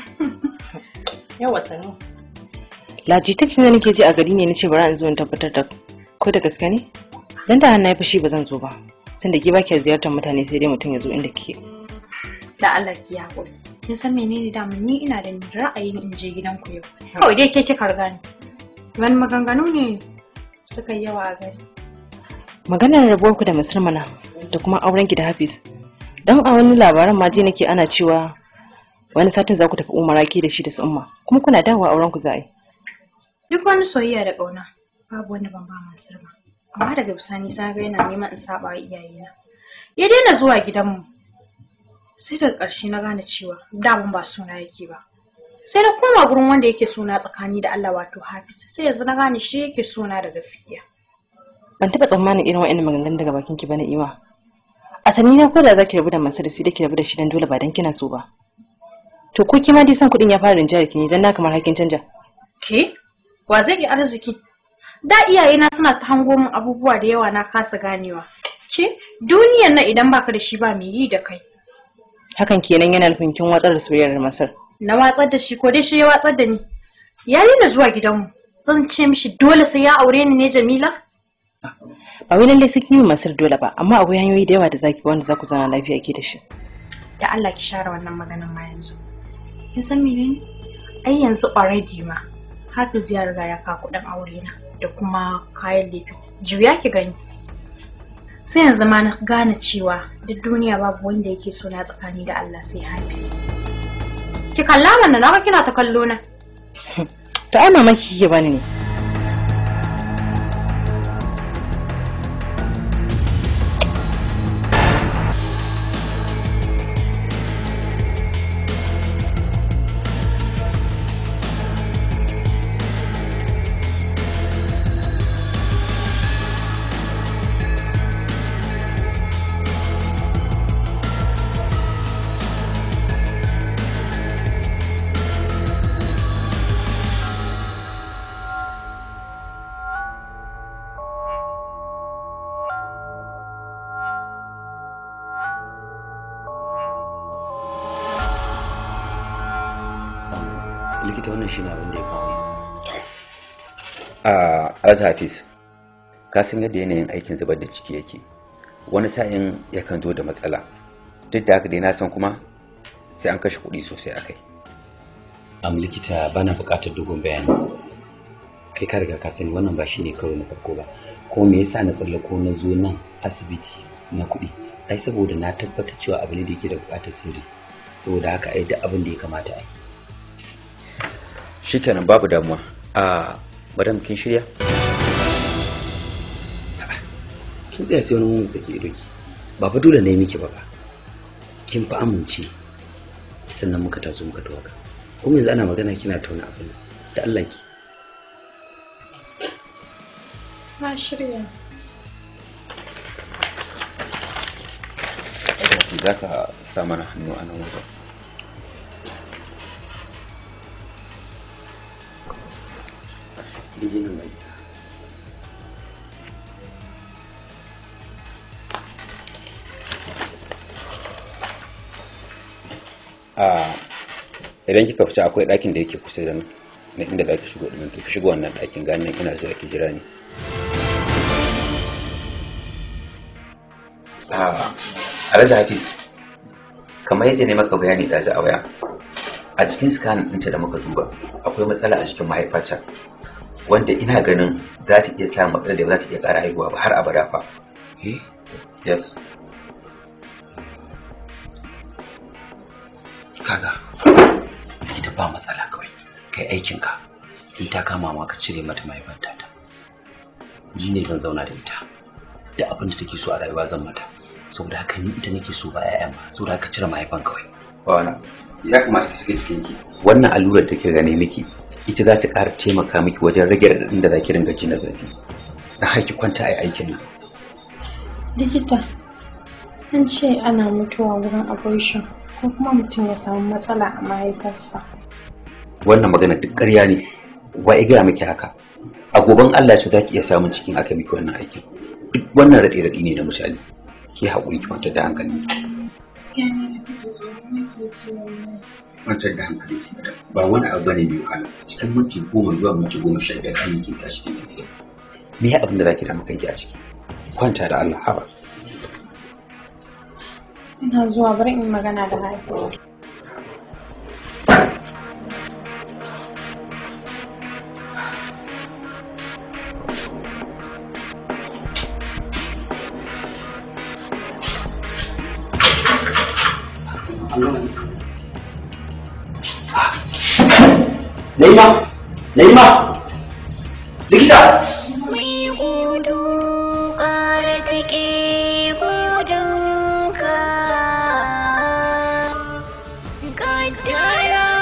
[SPEAKER 21] yawa sanu
[SPEAKER 22] Lajitacin da nake ji a gari ne na ce bari in zo in tabbatar da ko da gaske ne? Dan da hannu ya fushi ba zan zo ba. Tunda ke ba ki ziyartar mutane sai dai mutum ya zo inda kike.
[SPEAKER 11] Da Allah ki haƙuri. Kin san menene da ni ina da ra'ayin in je gidanku yau. Kawai dai ke kika riga ni. Wani maganganu ne suka yi yawa a gari.
[SPEAKER 22] Maganar rabuwar ku da Masar mana da kuma auren ki da Hafiz. Dan a wani labaran ma ji nake ana cewa wani satin za ku tafi umara ki da shi da su umma kuma kuna dawowa auren ku za a yi.
[SPEAKER 11] Duk wani soyayya da ƙauna babu wanda ban ba Mansur ba. Amma daga bisani sai ga yana neman in saba wa iyayena. Ya daina zuwa gidanmu. Sai daga ƙarshe na gane cewa damun ba suna yake ba. Sai na koma gurin wanda yake suna tsakani da Allah wato Hafiz. Sai yanzu na gane shi yake suna da gaskiya.
[SPEAKER 22] Ban taɓa tsammanin irin wa'annan maganganun daga bakin ki ba na ima. A tani na ko da za ki rabu da Mansur sai da ki rabu da shi dan dole ba dan kina so ba. To ko kima dai san kuɗin ya fara rinjayar ki ne dan na kamar hakin canja.
[SPEAKER 11] Ke? Wa zai yi arziki? Da iyayena suna ta hango min abubuwa da yawa na kasa ganewa. Ke? Duniyan nan idan baka da shi ba mai yi da kai.
[SPEAKER 22] Hakan kenan yana nufin kin watsar da soyayyar Masar.
[SPEAKER 11] Na watsar da shi ko dai shi ya watsar da ni. Ya daina zuwa gidanmu. Zan ce mishi dole sai ya aure ni ne Jamila?
[SPEAKER 22] Ba wai lallai sai kin yi Masar dole ba amma akwai hanyoyi da yawa da zaki bi wanda za ku zauna lafiya ke da shi.
[SPEAKER 11] Da Allah ki share wannan maganan ma yanzu. Kin san menene? Ai yanzu already ma Hafiz ya riga ya kawo kuɗin aure na da kuma kayan lefe. Juya ki gani. Sai yanzu ma na gane cewa duk duniya babu wanda yake so na tsakani da Allah sai Hafiz. Ki kalla mana na ga kina ta kallo na.
[SPEAKER 22] To ai mamaki kike bani ne.
[SPEAKER 20] likita wannan shine abin da ya kawo ni.
[SPEAKER 16] a alhaji hafiz ka san yadda yanayin aikin zubar da ciki yake wani sa'in yakan zo da matsala duk da haka dai na san kuma sai an kashe kuɗi sosai a kai
[SPEAKER 20] am likita bana buƙatar dogon bayani kai ka riga ka sani wannan ba shine karo na farko ba ko me yasa na tsallako na zo nan asibiti na kuɗi ai saboda na tabbatar cewa abu ne da yake da buƙatar sirri saboda haka ai duk abin da ya kamata ai
[SPEAKER 16] shikenan babu damuwa a madam kin shirya
[SPEAKER 20] kin tsaya sai wani mun sake ido ki ba fa dole ne miki ba ba kin fa amince sannan muka taso muka tawaga kuma yanzu ana magana kina tauna abin da Allah ki
[SPEAKER 11] Na shirya.
[SPEAKER 16] za ka sa mana hannu a nan wajen
[SPEAKER 20] Dijinin mai sa.
[SPEAKER 16] a idan kika fita akwai ɗakin da yake kusa da nan na inda za ki shigo ɗin to ki shigo wannan ɗakin ganin ina zuwa ki jira ni a alhaji hafiz kamar yadda ne maka bayani da a waya a cikin scan ɗinta da muka duba akwai matsala a cikin mahaifata wanda ina ganin za ta iya samun matsalar da ba za ta iya ƙara haihuwa ba har abada fa yes
[SPEAKER 20] kaga ita ba matsala kawai kai aikinka in ta kama ma ka cire mata mahaifar ta ni ne zan zauna da ita da abin da take so a rayuwa zan mata saboda haka ni ita nake so ba 'ya'yan ba saboda haka cire mahaifan kawai
[SPEAKER 16] ba wani ya kamata ki sake jikinki wannan allurar da ke gane miki ita za ta ƙara taimaka miki wajen rage raɗaɗin da za ki ringa ji na zafi na haiki kwanta a aikin nan
[SPEAKER 11] Likita,
[SPEAKER 17] An ce ana mutuwa wurin abortion ko kuma mutum ya samu matsala a mahaifarsa.
[SPEAKER 20] wannan magana duk ƙarya ne wa ya gaya miki haka a goben Allah ce za ki iya samun cikin aka miki wannan aikin duk wannan raɗe raɗi ne na misali ki haƙuri ki kwantar da hankali
[SPEAKER 17] Gaskiya ne da kake so nake so
[SPEAKER 20] kwantar da hankali ki madam ba wani abu bane mai wahala cikin minti goma zuwa minti goma sha biyar kan ki tashi kin tafi me ya abin da zaki damu kanki a ciki kwanta da Allah haba
[SPEAKER 17] Ina zuwa bari in magana da Hafiz.
[SPEAKER 20] Naima Naima likita
[SPEAKER 1] Mai gudu ƙara take gudunka Kaddara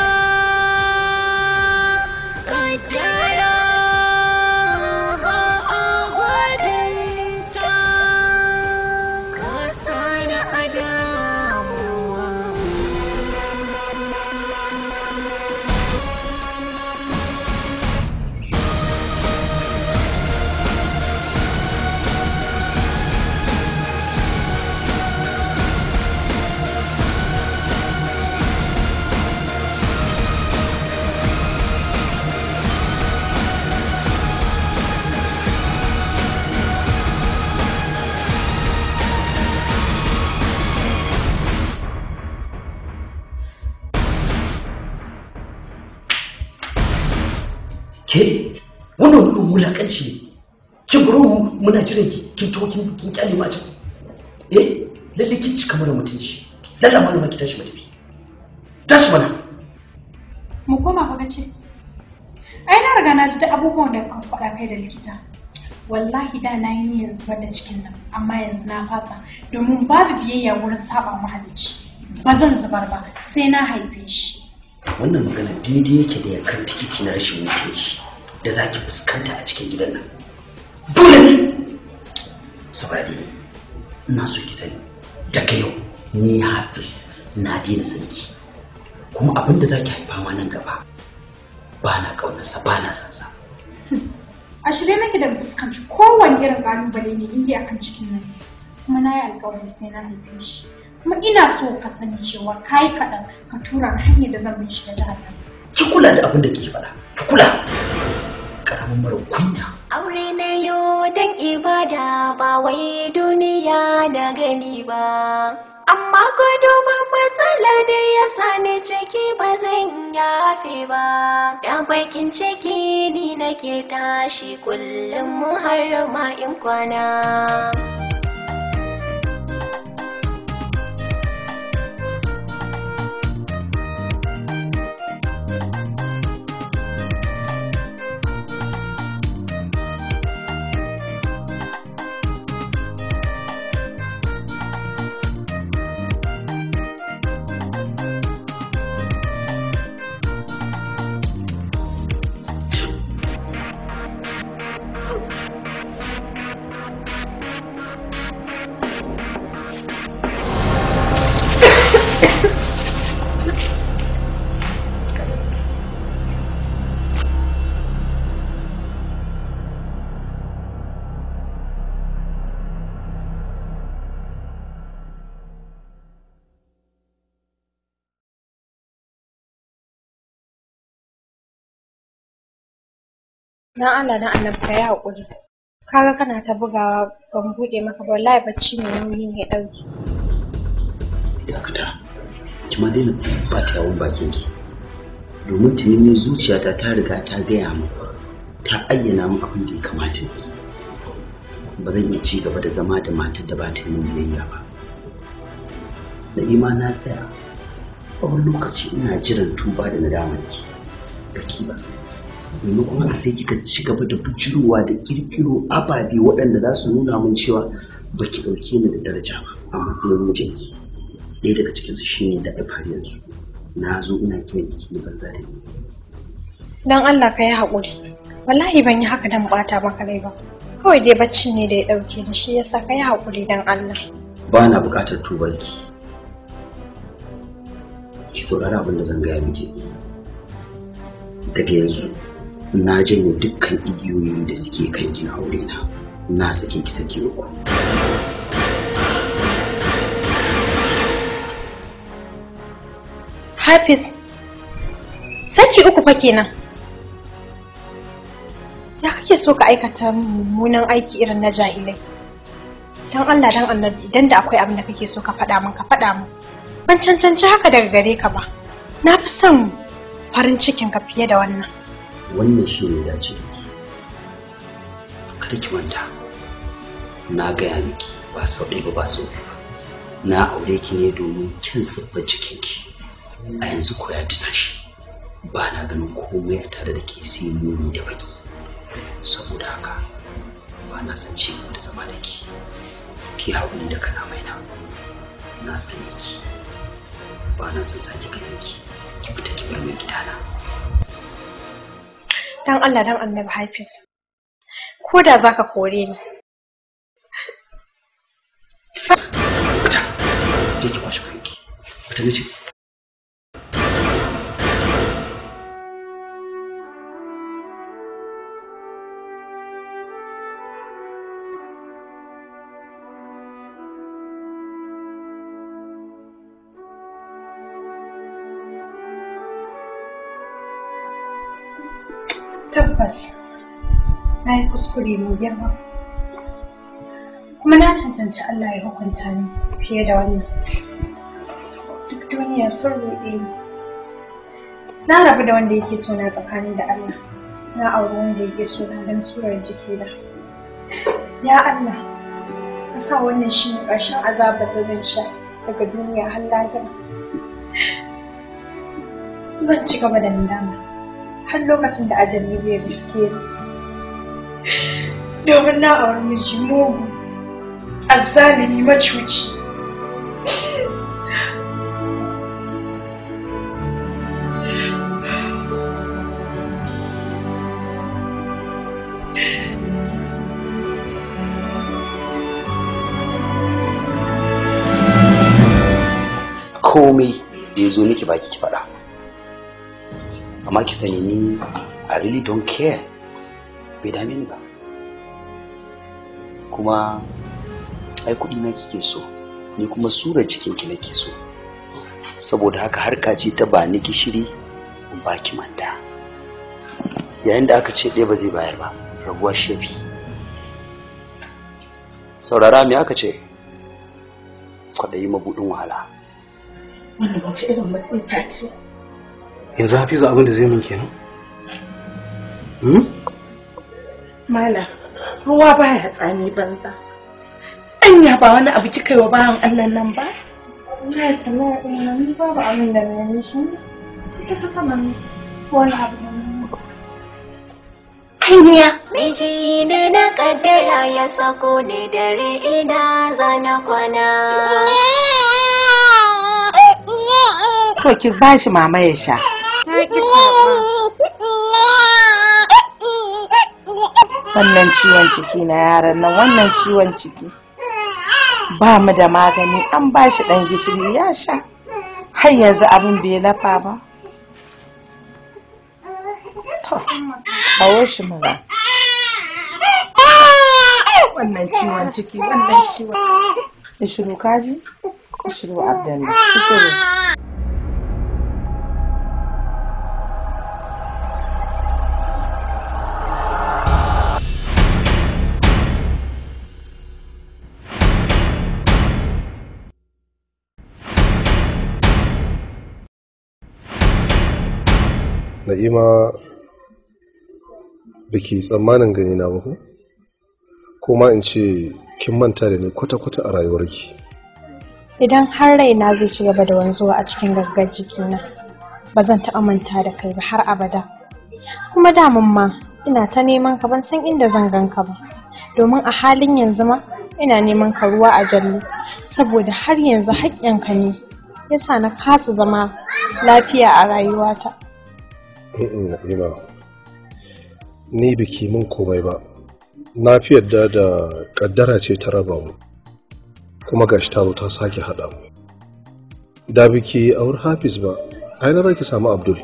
[SPEAKER 1] Kaddara ha a gwadanta Ka sani a damuwa
[SPEAKER 3] ke wannan wani irin wulakanci ne kin bari mu muna jiran ki kin taho kin kin kyale ma can eh lalle kin cika mana mutunci dalla malama ki tashi mu tafi tashi mana
[SPEAKER 11] Mu koma fa kace. Ai na riga na ji da abubuwan da ka faɗa kai da likita. Wallahi da na yi niyyar zubar da cikin nan, amma yanzu na fasa domin babu biyayya wurin saba mahalicci. Ba zan zubar ba, sai na haife shi.
[SPEAKER 3] wannan magana daidai yake da yankan tikiti na rashin mutunci da zaki fuskanta a cikin gidan nan dole ne saboda daidai ina so ki sani daga yau ni hafiz na daina sanki kuma abin da zaki haifa ma nan gaba ba na ƙaunarsa ba na son sa
[SPEAKER 11] A shirye nake da fuskanci kowane irin ƙalubale ne inda akan cikin nan. Kuma na yi alƙawari sai na haife shi. Kuma ina so ka sani cewa ka yi kaɗan ka tura ni hanyar da zan bin shi da jihar nan.
[SPEAKER 3] ki kula da abin da kike faɗa ki kula karamin mara kunya
[SPEAKER 1] Aure na yo don ibada ba wai duniya da gani ba. Amma ko duba matsala da ya sani ciki ba zan yafe ba. Da bakin ciki ni nake tashi kullum har ma in kwana.
[SPEAKER 17] Dan Allah dan annabi ka yi haƙuri. Kaga kana ta bugawa ban buɗe maka ba wallahi bacci mai nauyi ne ya ɗauke.
[SPEAKER 20] dakata ki ma daina ba ta yawon bakin ki domin tunanin zuciyata ta riga ta gaya min ta ayyana min abin da ya kamata ni ba zan iya ci gaba da zama da matar da ba ta yi min biyayya ba na'ima na tsaya tsawon lokaci ina jiran tuba da nadamar ki baki ba maimakon a sai kika ci gaba da bujirowa da kirkiro ababe waɗanda za su nuna min cewa baki ɗauke ni da daraja ba a matsayin mijinki ɗaya daga cikinsu shine da har yanzu na zo ina kiran ki banza da ni
[SPEAKER 17] Dan Allah ka yi haƙuri. Wallahi ban yi haka dan ɓata maka rai ba. Kawai dai bacci ne da ya ɗauke ni shi yasa ka yi haƙuri dan Allah.
[SPEAKER 18] ba na buƙatar tubarki ki saurari abin da zan gaya miki daga yanzu na janye dukkan igiyoyi da suke kan kin aure na na sake ki sake uku
[SPEAKER 17] Hafiz, saki uku fa kenan. Ya kake so ka aikata mummunan aiki irin na jahilai? Don Allah don annabi idan da akwai abin da kake so ka faɗa min ka faɗa min. Ban cancanci haka daga gare ka ba. Na fi son farin cikin ka fiye da wannan.
[SPEAKER 18] wannan shi ne dace da ki kada ki manta na gaya miki ba sau ɗaya ba ba sau biyu ba na aure ki ne domin kin siffar jikinki a yanzu ko ya disa shi ba na ganin komai a tare da ke sai muni da baki saboda haka ba na son ci gaba da zama da ki ki haƙuri da kalamai na na tsane ki ba na son sake ganin ki ki fita ki bar min gidana
[SPEAKER 17] Dan Allah dan annabi Hafiz. Ko da za ka kore ni.
[SPEAKER 18] je ki kwashe kanki fita nace
[SPEAKER 17] Tabbas, na yi kuskure mai girma. Kuma na cancanci Allah ya hukunta ni fiye da wannan. Duk duniya sun ruɗe ni. Na rabu da wanda yake so na tsakani da Allah. Na auri wanda yake so na don surar jikina. Ya Allah, ka sa wannan shi ne ƙarshen azabar da zan sha daga duniya har lahira. Zan ci gaba da nadama. har lokacin da ajali zai riske ni domin na auri miji mugu azzalimi macuci
[SPEAKER 18] komai da ya zo miki baki ki faɗa amma ki sani ni I really don't care bai dame ni ba kuma ai kuɗi na kike so ni kuma sura jikinki nake so saboda haka harka ce ta ba ni gishiri in baki manda yayin da aka ce ɗaya ba zai bayar ba rabuwa shafi saurara me aka ce kwaɗayi mabuɗin wahala
[SPEAKER 7] Wannan wace irin masifa ce?
[SPEAKER 10] yanzu hafizu abin da zai min kenan hmm?
[SPEAKER 7] Mala, ruwa baya tsami banza. Anya ba wani abu kika yi wa bayan Allah nan ba?
[SPEAKER 17] Ina tana ina ni babu abin da na yi shi. Ita ka kama ni wani abu da na
[SPEAKER 7] Ainiya.
[SPEAKER 1] Miji ne na kaddara ya sako ni dare ina zana kwana.
[SPEAKER 7] To ki ba shi mama ya sha. Wannan ciwon ciki na yaran nan wannan ciwon ciki. Ba mu da magani an ba shi ɗan gishiri ya sha. Har yanzu abin bai lafa ba. To, kawo shi mura. Wannan ciwon ciki, wannan ciwon. Ishiru kaji? Ishiru Abdallah. Ishiru.
[SPEAKER 8] na'ima da ke tsammanin gani na ba ko ko ma in ce kin manta da ni kwata-kwata a rayuwarki
[SPEAKER 17] Idan har raina zai ci gaba da wanzuwa a cikin gaggar jikina, ba zan taɓa manta da kai ba har abada. Kuma damun ma ina ta neman ka ban san inda zan gan ka ba. Domin a halin yanzu ma ina neman ka ruwa a jallo saboda har yanzu haƙƙinka ne yasa na kasa zama lafiya a rayuwata.
[SPEAKER 8] Mm-mm, na'ima ni biki min komai ba na fi yadda da kaddara ce ta raba mu
[SPEAKER 6] kuma gashi ta zo ta sake haɗa mu da biki aure hafiz ba a yana za ki samu abdul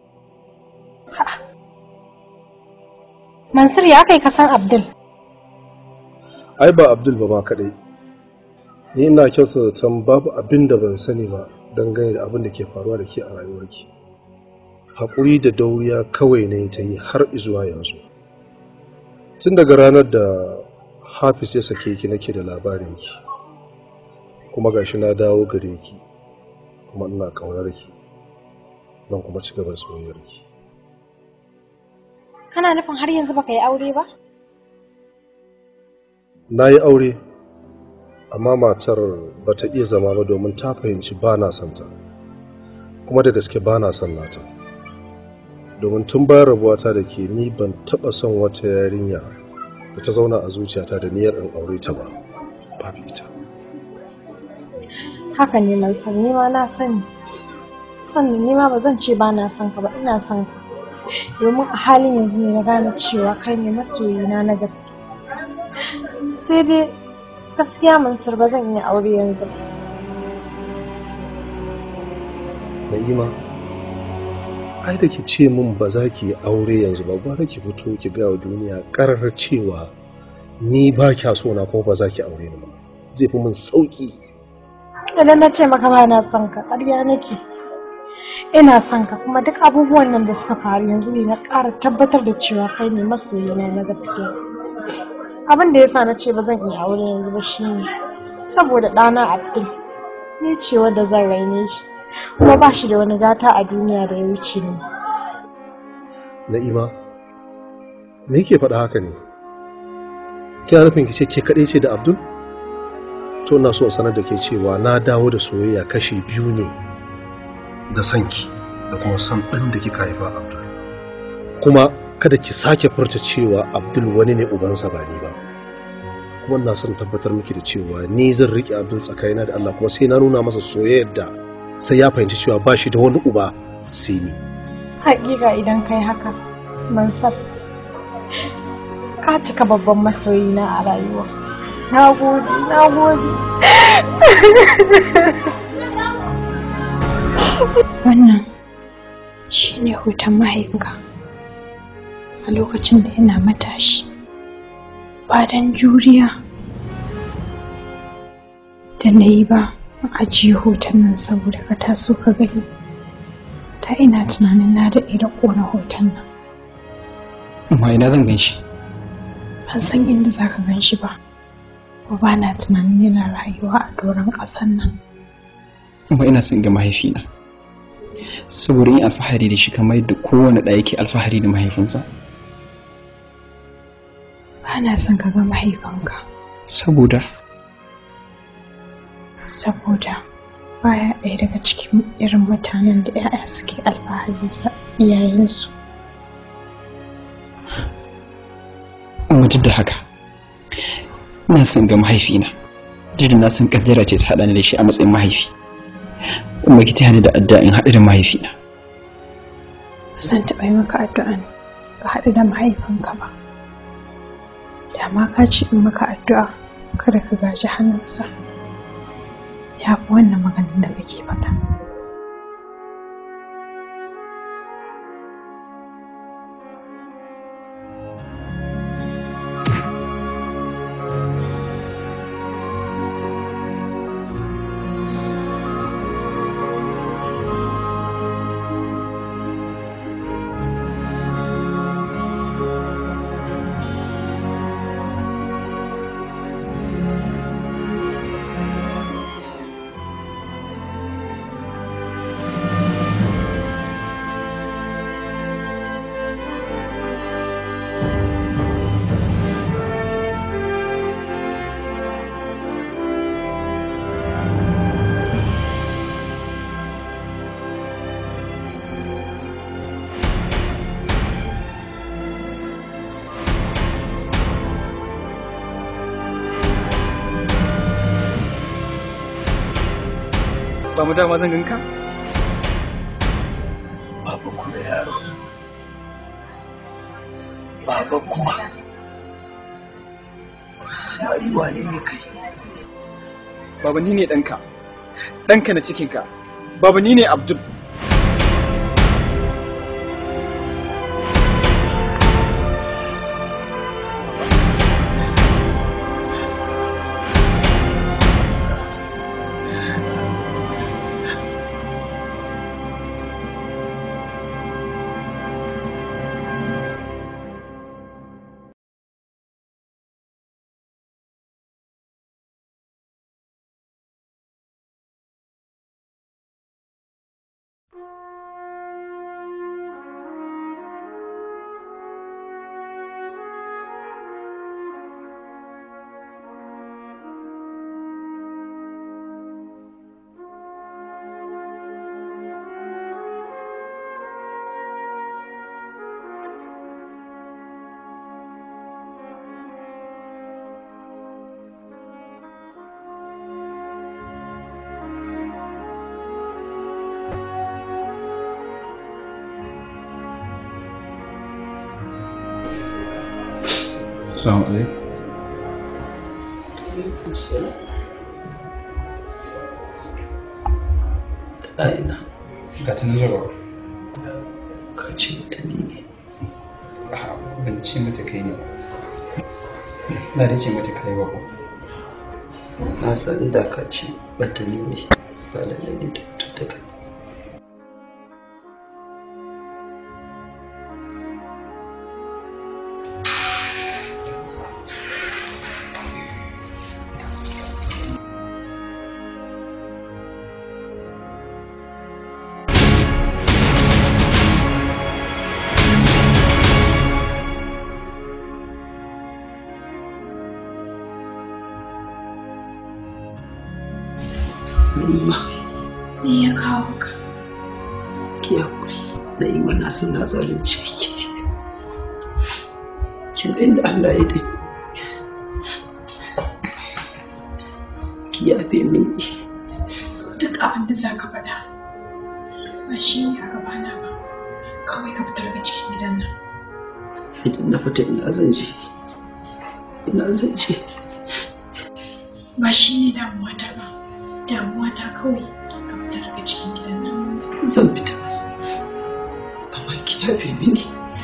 [SPEAKER 17] Mansur ya kai ka san Abdul.
[SPEAKER 6] ai ba abdul ba ma kaɗai ni ina kyautar zaton babu abin da ban sani ba dangane da abin da ke faruwa da ke a rayuwarki haƙuri da dauriya kawai ne ta yi har izuwa yanzu tun daga ranar da hafiz ya sake ki nake da labarinki kuma gashi na dawo gare ki kuma ina ƙaunar ki zan kuma ci gaba da soyayyar ki
[SPEAKER 17] Kana nufin har yanzu baka yi aure ba?
[SPEAKER 6] na yi aure amma matar ba ta iya zama ba domin ta fahimci ba na son ta kuma da gaske ba na son nata domin tun bayan rabuwata da ke ni ban taɓa son wata yarinya da ta zauna a zuciyata da niyyar in aure ta ba babu ita
[SPEAKER 17] Haka ne Mansur, ni ma na sani. Sannan ni ma ba zan ce ba na son ka ba, ina son ka. Domin a halin yanzu ne na gane cewa kai ne masoyina na gaske. Sai dai gaskiya Mansur ba zan iya aure yanzu. ba.
[SPEAKER 6] na'ima ai da ki ce min ba za ki yi aure yanzu ba gwara ki fito ki ga wa duniya ƙarar cewa ni ba kya so na kuma ba za ki aure ni ba zai fi min sauki
[SPEAKER 17] Idan na ce maka ba na son ka, ƙarya nake. Ina son ka kuma duk abubuwan nan da suka faru yanzu ne na ƙara tabbatar da cewa kai ne masoyina na gaskiya. Abin da yasa na ce ba zan iya aure yanzu ba shine saboda ɗana Abdul ni ce wadda zan raine shi kuma ba shi da wani gata a duniya da ya wuce ni.
[SPEAKER 6] na'ima me yake faɗa haka ne kina nufin ki ce ke kaɗai ce da abdul to ina so in sanar da ke cewa na dawo da soyayya kashi biyu ne da sanki da kuma san ɗan da kika haifa abdul kuma kada ki sake furta cewa abdul wani ne ubansa ba ni ba kuma ina son tabbatar miki da cewa ni zan riƙe abdul tsakanina da allah kuma sai na nuna masa soyayyar da sai ya fahimci cewa ba shi da wani uba sai ni
[SPEAKER 17] Hakika idan kai haka, Mansur, ka cika babban masoyina a rayuwa. Na gode, na gode.
[SPEAKER 11] Wannan shi ne hoton mahaifinka a lokacin da yana matashi. Ba don juriya da na yi ba in ajiye hoton nan saboda ka taso ka gani. Ta ina tunanin na daɗe da ƙona hoton nan.
[SPEAKER 13] amma ina zan gan shi
[SPEAKER 11] Ban san inda za ka gan shi ba. Ko ba na tunanin yana rayuwa a doron ƙasan nan.
[SPEAKER 13] amma ina son ga mahaifina saboda yin alfahari da shi kamar yadda kowane ɗaya yake alfahari da mahaifinsa
[SPEAKER 11] Ba na son ka ga mahaifinka
[SPEAKER 13] saboda
[SPEAKER 11] saboda baya ɗaya daga cikin irin mutanen da 'ya'ya suke alfahari da iyayensu.
[SPEAKER 13] amma duk da haka ina son ga mahaifina duk da na san kaddara ce ta haɗa ni da shi a matsayin mahaifi kuma ki taya ni da addu'a in haɗu da mahaifina
[SPEAKER 11] Ba zan taɓa yi maka addu'an ka haɗu da mahaifinka ba. Da ma ka ce in maka addu'a kada ka gaji hannunsa. Ya fi wannan maganin da kake faɗa.
[SPEAKER 13] ba mu dama zan ganka
[SPEAKER 12] Baba kuma yaro. Baba kuma. Samari wane ne kai?
[SPEAKER 14] baba ni ne ɗanka ɗanka na cikinka baba ni ne abdul
[SPEAKER 13] Assalamu alaikum.
[SPEAKER 18] Ɗa'ina.
[SPEAKER 13] Ga ta nan zuwa.
[SPEAKER 18] Ka ce mutane ne.
[SPEAKER 13] Ban ce mata kai ne. Na da ce mata kai ba ko.
[SPEAKER 18] Na san da ka ce batani ne ba lallai ne da mutum da kai. Na'ima,
[SPEAKER 9] Me ya kawo ka?
[SPEAKER 18] ki haƙuri. Na'ima na san na zalunce ki. Kin ga inda Allah ya dai. Ki yafe mini.
[SPEAKER 9] Duk abin da za ka faɗa ba shi ne a gabana ba. Kawai ka fitar daga cikin gidan nan.
[SPEAKER 18] Idan na fita ina zan je. Ina zan je.
[SPEAKER 9] Ba shi ne damuwata ba. Damuwata kawai ka fitar daga cikin gidan nan.
[SPEAKER 18] Zan fita. Amma ki yafe mini.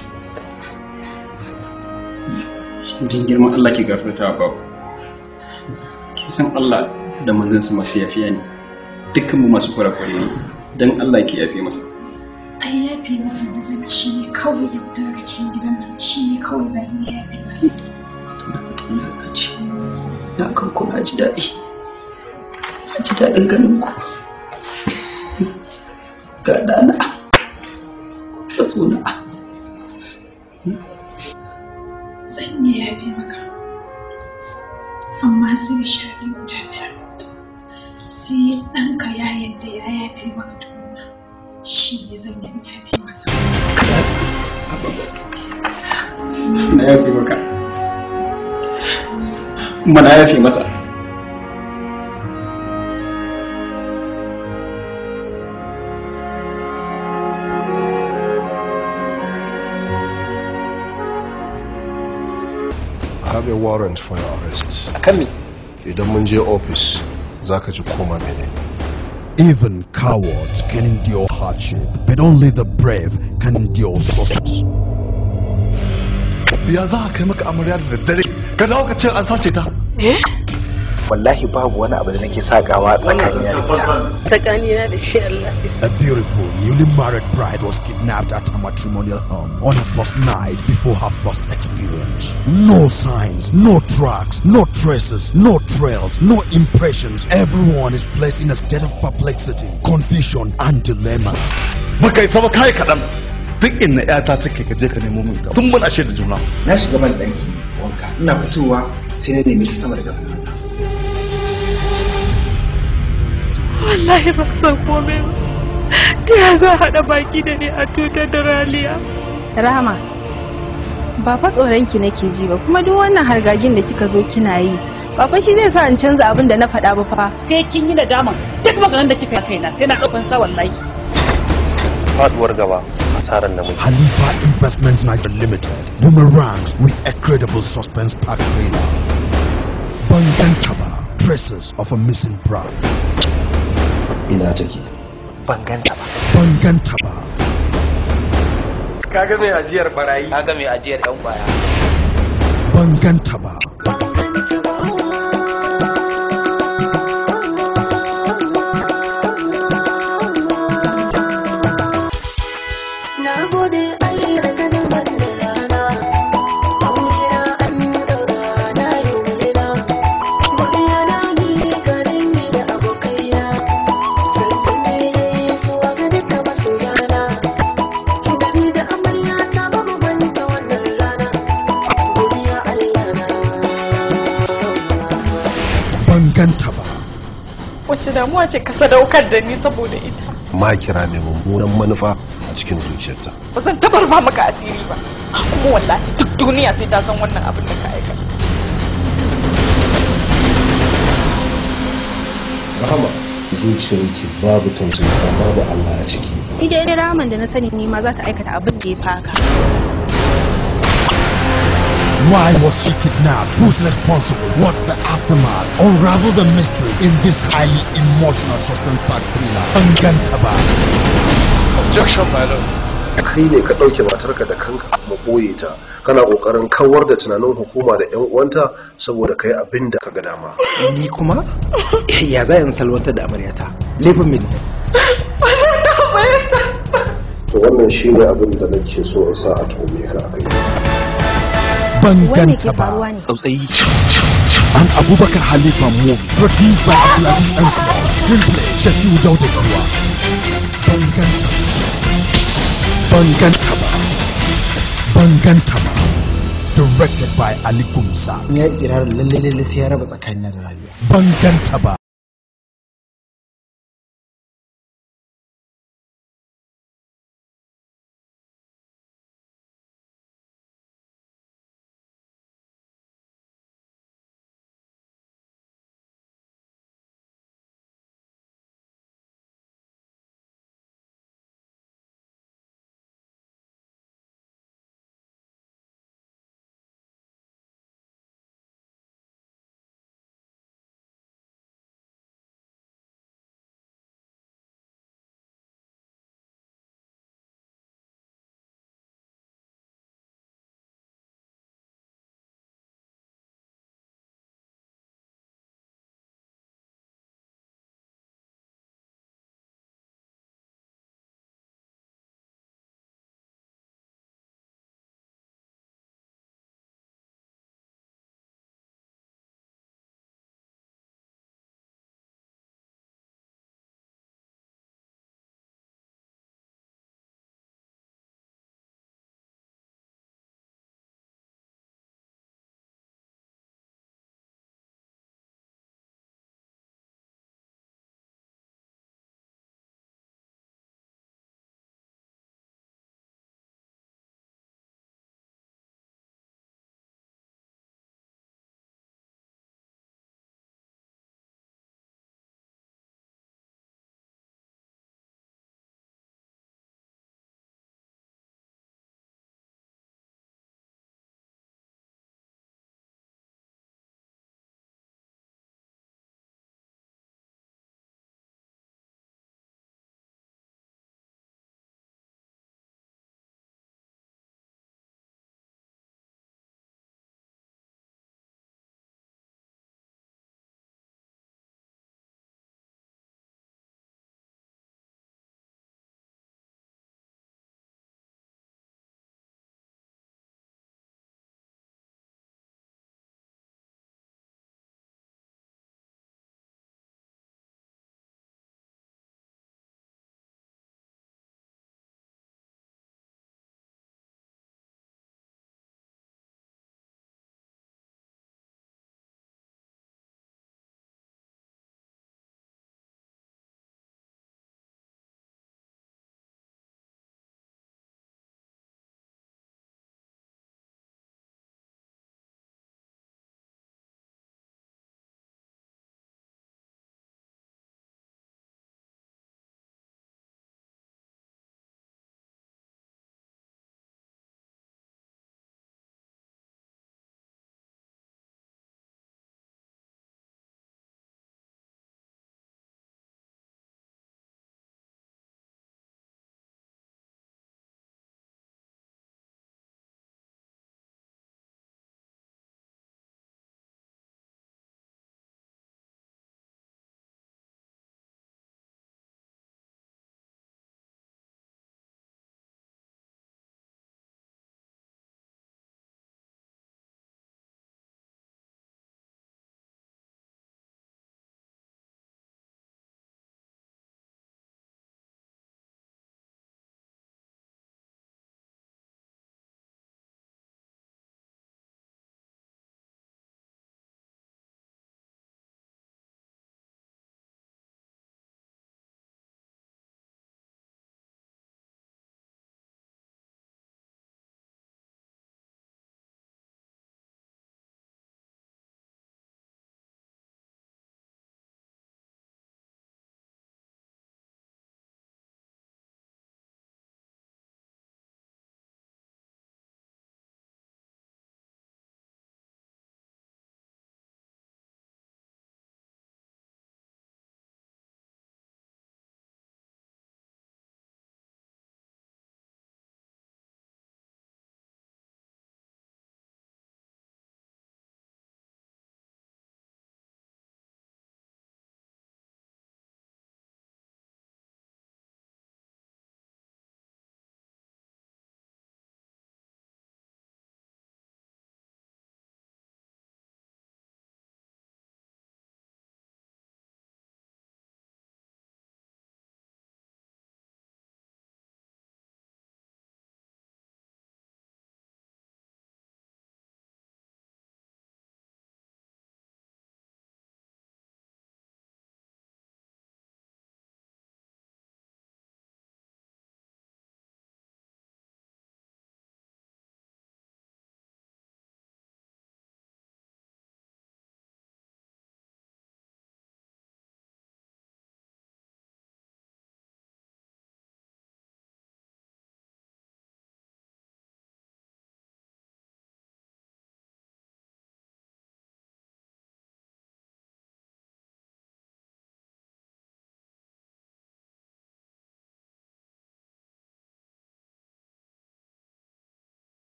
[SPEAKER 13] Don girman Allah ki gafarta wa babu. Ki san Allah da manzansa masu yafiya ne. Dukkan mu masu kwarakwarai ne. Don Allah ki yafe masa.
[SPEAKER 9] Ai yafe masa da zan yi shi ne kawai ya fita daga cikin gidan nan. Shi ne kawai zan iya yafe masa.
[SPEAKER 18] Ina zaci. Na kan ku na ji daɗi. Na ji daɗin ganin ku. Ga ɗana. Tsatsona.
[SPEAKER 9] Zan iya yafe maka. Amma sai shari'a guda ɗaya. Sai ɗanka ya yadda ya yafe maka tukuna. Shi ne zan yi yafe maka.
[SPEAKER 13] Na yafe maka. Kuma na yafe masa.
[SPEAKER 6] I have a warrant for your arrest.
[SPEAKER 12] Akan me?
[SPEAKER 6] Idan mun je office za ka ji koma mene.
[SPEAKER 15] Even cowards can endure hardship, but only the brave can endure success.
[SPEAKER 12] Ya za a kai maka amarya da daddare? Ka dawo ka ce an sace ta? Wallahi babu wani abu da nake sakawa tsakanin da ita.
[SPEAKER 23] tsakanina da shi Allah
[SPEAKER 15] A beautiful, newly married bride was kidnapped at her matrimonial home on her first night before her first experience. No signs, no tracks, no traces, no trails, no impressions. Everyone is placed in a state of perplexity, confusion, and dilemma.
[SPEAKER 12] Baka isa ba kai kaɗan. Duk inna ƴata take ka je ka nemo min ta. Tun muna shaida juna.
[SPEAKER 4] Na shiga ban ɗaki wanka. Ina fitowa sai na nemi ki sama da ƙasa da ƙasa.
[SPEAKER 23] wallahi ba san komai ba ta ya za a haɗa baki da ni a tutar da raliya
[SPEAKER 17] Rahama, ba fa tsoronki nake ji ba kuma duk wannan hargagin da kika zo kina yi. Ba fa shi zai sa in canza abin da na faɗa ba fa.
[SPEAKER 5] sai kin yi nadama duk maganar da kika yi kaina sai na ɗaukan sa wallahi
[SPEAKER 24] faduwar gaba asarar namiji
[SPEAKER 15] Halifa Investments Nigeria Limited boomerangs with a credible suspense pack thriller. Bangan Chaba traces of a missing bride.
[SPEAKER 6] ina take
[SPEAKER 4] ban ganta ba
[SPEAKER 15] Ban ganta ba.
[SPEAKER 4] kaga mai ajiyar barayi
[SPEAKER 2] kaga mai ajiyar yan kwaya
[SPEAKER 15] Ban ganta ba.
[SPEAKER 1] Na gode Allah da ganin wannan rana. Aurena an daura na yi mulina. Godiya na ni ga dangi da abokaina. Sannan ne zuwa ga duka masoyana. Inda ni da amarya ta ba mu banta wannan rana. Godiya Allah na.
[SPEAKER 15] Ban ganta ba.
[SPEAKER 23] Wace damuwa ce ka sadaukar da ni saboda ita?
[SPEAKER 6] ma kira mai mummunan manufa a cikin zuciyarta
[SPEAKER 23] Ba zan taɓa rufa maka asiri ba. Kuma wallahi duk duniya sai ta san wannan abin da ka aikata.
[SPEAKER 6] rahama zuciyarki babu tausayi kuma babu Allah a ciki
[SPEAKER 17] Ni dai ramin da na sani ni ma za ta aikata abin da ya faka.
[SPEAKER 15] Why was she kidnapped? Who's responsible? What's the aftermath? Unravel the mystery in this highly emotional suspense-packed thriller. Ban ganta ba.
[SPEAKER 6] objection my lord kai ne ka ɗauke matarka da kanka kuma ɓoye ta kana ƙoƙarin kawar da tunanin hukuma da 'yan uwanta saboda kai abin da ka ga dama
[SPEAKER 4] ni kuma ya za in salwantar da amaryata laifin mini
[SPEAKER 23] Ba zan taɓa fahimta.
[SPEAKER 6] to wannan shi ne abin da nake so in sa a tuhume ka a kai
[SPEAKER 15] Ban ganta ba.
[SPEAKER 4] tsautsayi
[SPEAKER 15] An Abubakar Halifa movie produced by Abdulaziz Ansari. Screenplay Shafiu Dauda Kuwa. Ban ganta ba. Ban ganta ba. Ban ganta ba. Directed by Ali Gumsa.
[SPEAKER 4] ya yi ikirarin lalle lalle sai ya raba tsakanin da Rabia
[SPEAKER 15] Ban ganta ba.